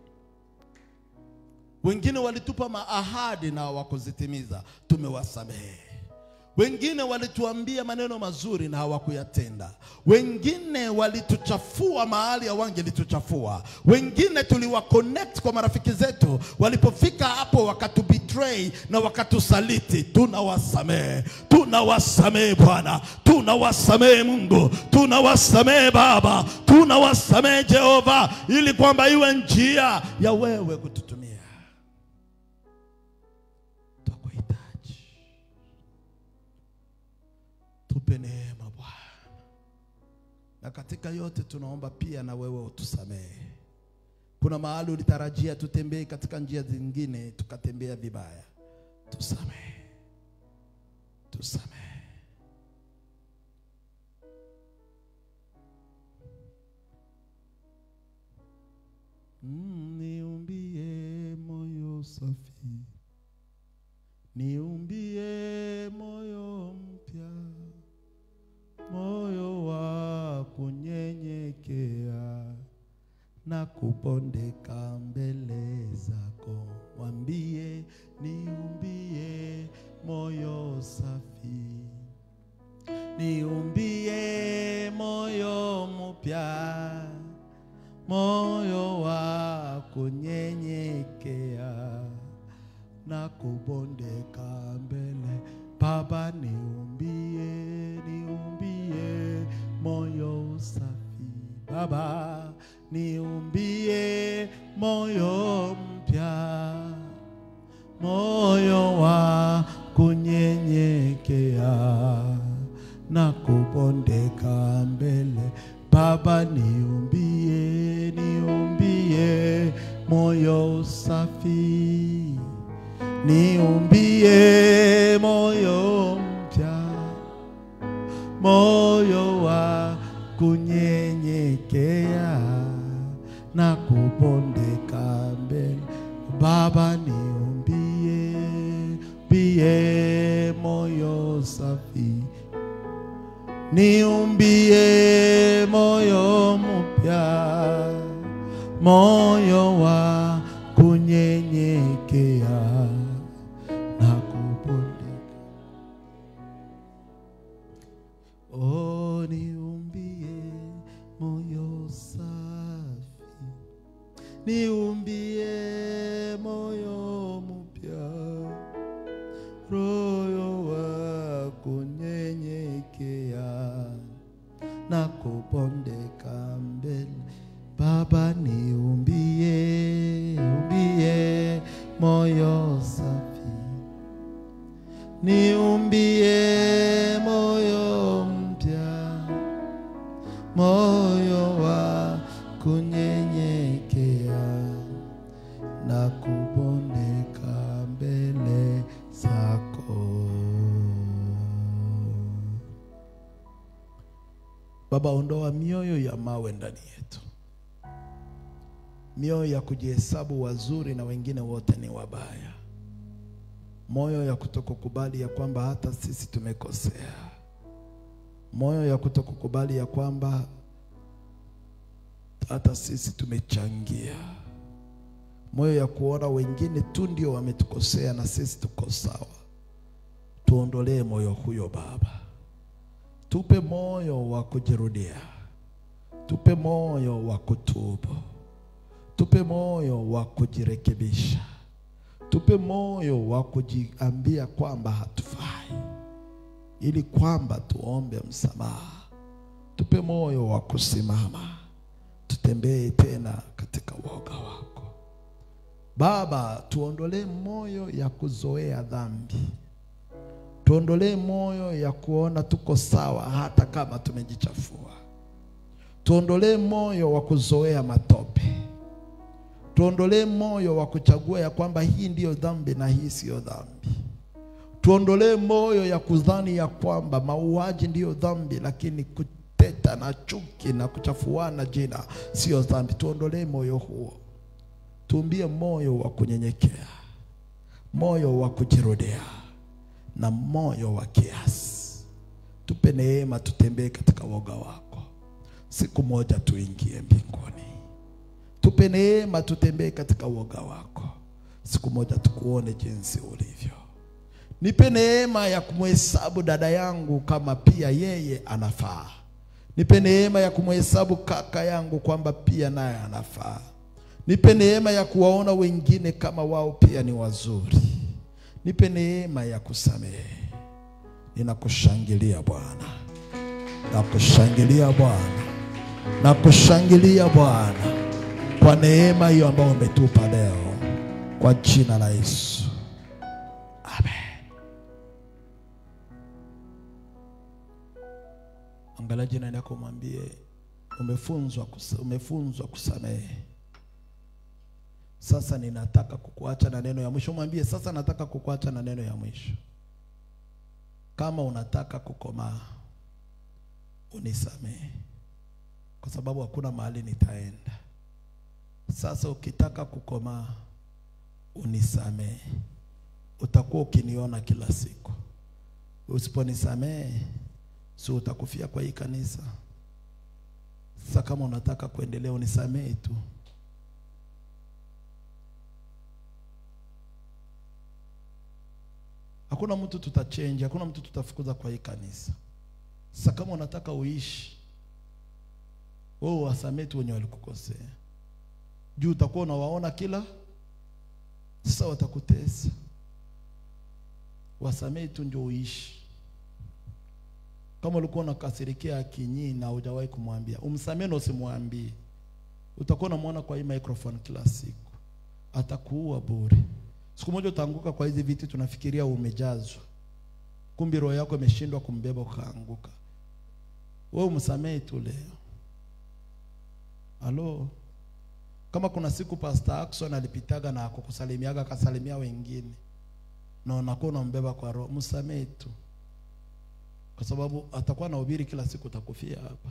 Wengine walitupa maahadi na hawakuzitimiza, tumewasamehe. Wengine walituambia maneno mazuri na hawakuyatenda. Wengine walituchafua mahali hawangelituchafua. Wengine tuliwa connect kwa marafiki zetu, walipofika hapo wakatubetray na wakatusaliti. Tunawasamehe, tunawasamehe Bwana, tunawasamehe Mungu, tunawasamehe Baba, tunawasamehe Jehova, ili kwamba iwe njia ya wewe kututumia. Twakuhitaji. Tupe neema Bwana, na katika yote tunaomba pia na wewe utusamehe. Kuna mahali ulitarajia tutembee katika njia zingine tukatembea vibaya, tusamehe, tusamehe. Mm, niumbie moyo safi, niumbie moyo mpya moyo wa kunyenyekea na kupondeka mbele zako. Mwambie niumbie moyo safi, niumbie moyo mpya, moyo wa kunyenyekea na kubondeka mbele. Baba, niumbie, niumbie moyo safi. Baba, niumbie moyo mpya, moyo wa kunyenyekea na kubondeka mbele. Baba, niumbie, niumbie moyo safi ni niumbie moyo mpya, moyo wa kunyenyekea na kupondeka mbele. Baba, niumbie bie moyo safi, niumbie moyo mpya, moyo wa kunyenyekea na kupondeka. Oh, niumbie moyo safi, niumbie moyo mpya, roho wa kunyenyekea na kupondeka mbele. Baba, niumbie, umbie moyo safi niumbie moyo mpya, moyo wa kunyenyekea na kupondeka mbele zako. Baba, ondoa mioyo ya mawe ndani yetu, mioyo ya kujihesabu wazuri na wengine wote ni wabaya moyo ya kutokukubali ya kwamba hata sisi tumekosea, moyo ya kutokukubali ya kwamba hata sisi tumechangia, moyo ya kuona wengine tu ndio wametukosea na sisi tuko sawa. Tuondolee moyo huyo Baba, tupe moyo wa kujirudia, tupe moyo wa kutubu, tupe moyo wa kujirekebisha tupe moyo wa kujiambia kwamba hatufai, ili kwamba tuombe msamaha. Tupe moyo wa kusimama, tutembee tena katika woga wako Baba. Tuondolee moyo ya kuzoea dhambi, tuondolee moyo ya kuona tuko sawa hata kama tumejichafua, tuondolee moyo wa kuzoea matope tuondolee moyo wa kuchagua ya kwamba hii ndiyo dhambi na hii siyo dhambi. Tuondolee moyo ya kudhani ya kwamba mauaji ndiyo dhambi, lakini kuteta na chuki na kuchafuana jina siyo dhambi. Tuondolee moyo huo, tuumbie moyo wa kunyenyekea, moyo wa kujirudia na moyo wa kiasi. Tupe neema, tutembee katika woga wako, siku moja tuingie mbinguni. Tupe neema tutembee katika woga wako, siku moja tukuone jinsi ulivyo. Nipe neema ya kumhesabu dada yangu kama pia yeye anafaa. Nipe neema ya kumhesabu kaka yangu kwamba pia naye anafaa. Nipe neema ya kuwaona wengine kama wao pia ni wazuri. Nipe neema ya kusamehe. Ninakushangilia Bwana, nakushangilia Bwana, nakushangilia Bwana kwa neema hiyo ambayo umetupa leo, kwa jina la Yesu, amen. Angalia jirani yako, mwambie umefunzwa, umefunzwa kusamehe. Sasa ninataka kukuacha na neno ya mwisho. Mwambie sasa nataka kukuacha na neno ya mwisho. Kama unataka kukomaa, unisamehe, kwa sababu hakuna mahali nitaenda. Sasa ukitaka kukomaa unisamehe, utakuwa ukiniona kila siku. Usiponisamehe, si utakufia kwa hii kanisa. Sasa kama unataka kuendelea, unisamehe tu. Hakuna mtu tutachange, hakuna mtu tutafukuza kwa hii kanisa. Sasa kama unataka uishi, wewe wasamehe tu wenye walikukosea juu utakuwa unawaona kila sasa, watakutesa. Wasamehe tu ndio uishi. Kama ulikuwa unakasirikia Akinyi na hujawahi kumwambia, umsamehe na usimwambie, utakuwa unamwona kwa hii microphone kila siku, atakuua bure. Siku moja utaanguka kwa hizi viti, tunafikiria umejazwa, kumbi roho yako imeshindwa kumbeba, ukaanguka. Wewe umsamehe tu leo. Halo. Kama kuna siku Pastor Ackson alipitaga na kukusalimiaga akasalimia wengine, na unakuwa unambeba kwa roho, msamehe tu, kwa sababu atakuwa anahubiri kila siku, utakufia hapa.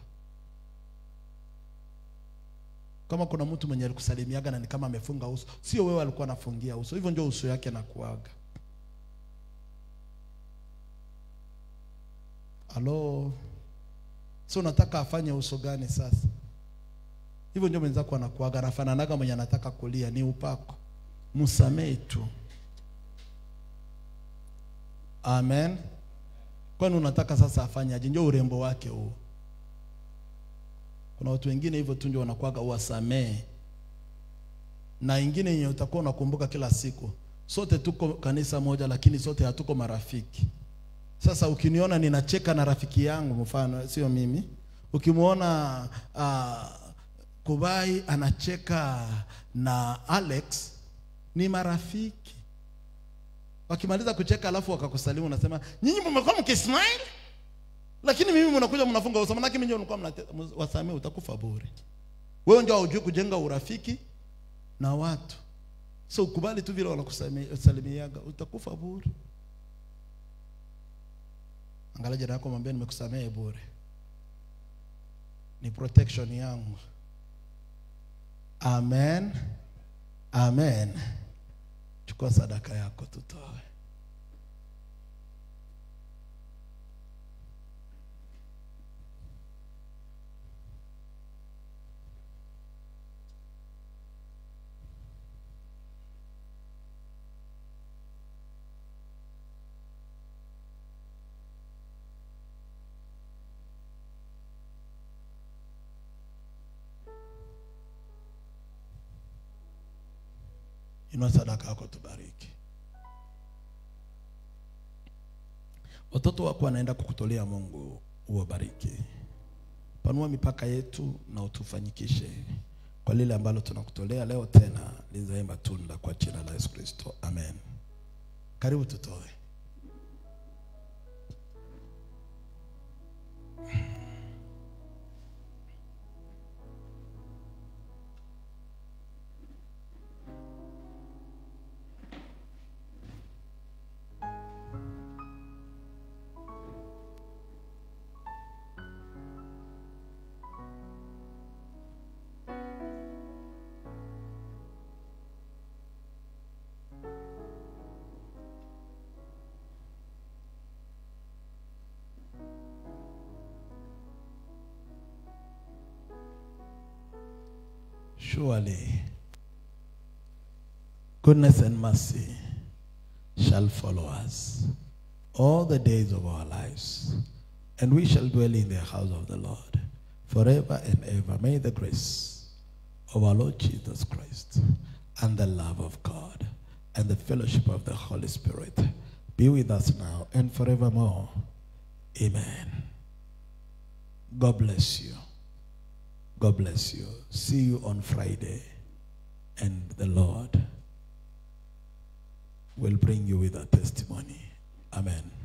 Kama kuna mtu mwenye alikusalimiaga na ni kama amefunga uso, sio wewe alikuwa anafungia uso, hivyo ndio uso yake anakuaga. Halo, so unataka afanye uso gani sasa? Hivyo ndio mwenzako anakuaga, anafananaga mwenye anataka kulia, ni upako. Msamehe tu. Amen. Kwani unataka sasa afanye aje? Ndio urembo wake huo. Kuna watu wengine hivyo tu ndio wanakuaga, uwasamehe. Na ingine yenye utakuwa unakumbuka kila siku, sote tuko kanisa moja, lakini sote hatuko marafiki. Sasa ukiniona ninacheka na rafiki yangu, mfano sio mimi, ukimwona uh, Kubai anacheka na Alex, ni marafiki. Wakimaliza kucheka alafu wakakusalimu, unasema nyinyi mmekuwa mkismile, lakini mimi mnakuja mnafunga uso, manake mimi nilikuwa mnate- wasamee, utakufa bure. Wewe ndio hujui kujenga urafiki na watu, so ukubali tu vile wanakusalimiaga, utakufa bure. Angalia jirani yako, mwambie nimekusamehe bure, ni protection yangu. Amen, amen. Chukua sadaka yako tutoe. Inua sadaka yako tubariki. Watoto wako wanaenda kukutolea Mungu, uwabariki. Panua mipaka yetu na utufanyikishe kwa lile ambalo tunakutolea leo, tena lizae matunda kwa jina la Yesu Kristo, amen. Karibu tutoe. Surely goodness and mercy shall follow us all the days of our lives, and we shall dwell in the house of the Lord forever and ever. May the grace of our Lord Jesus Christ and the love of God and the fellowship of the Holy Spirit be with us now and forevermore. Amen. God bless you. God bless you. See you on Friday. And the Lord will bring you with a testimony. Amen.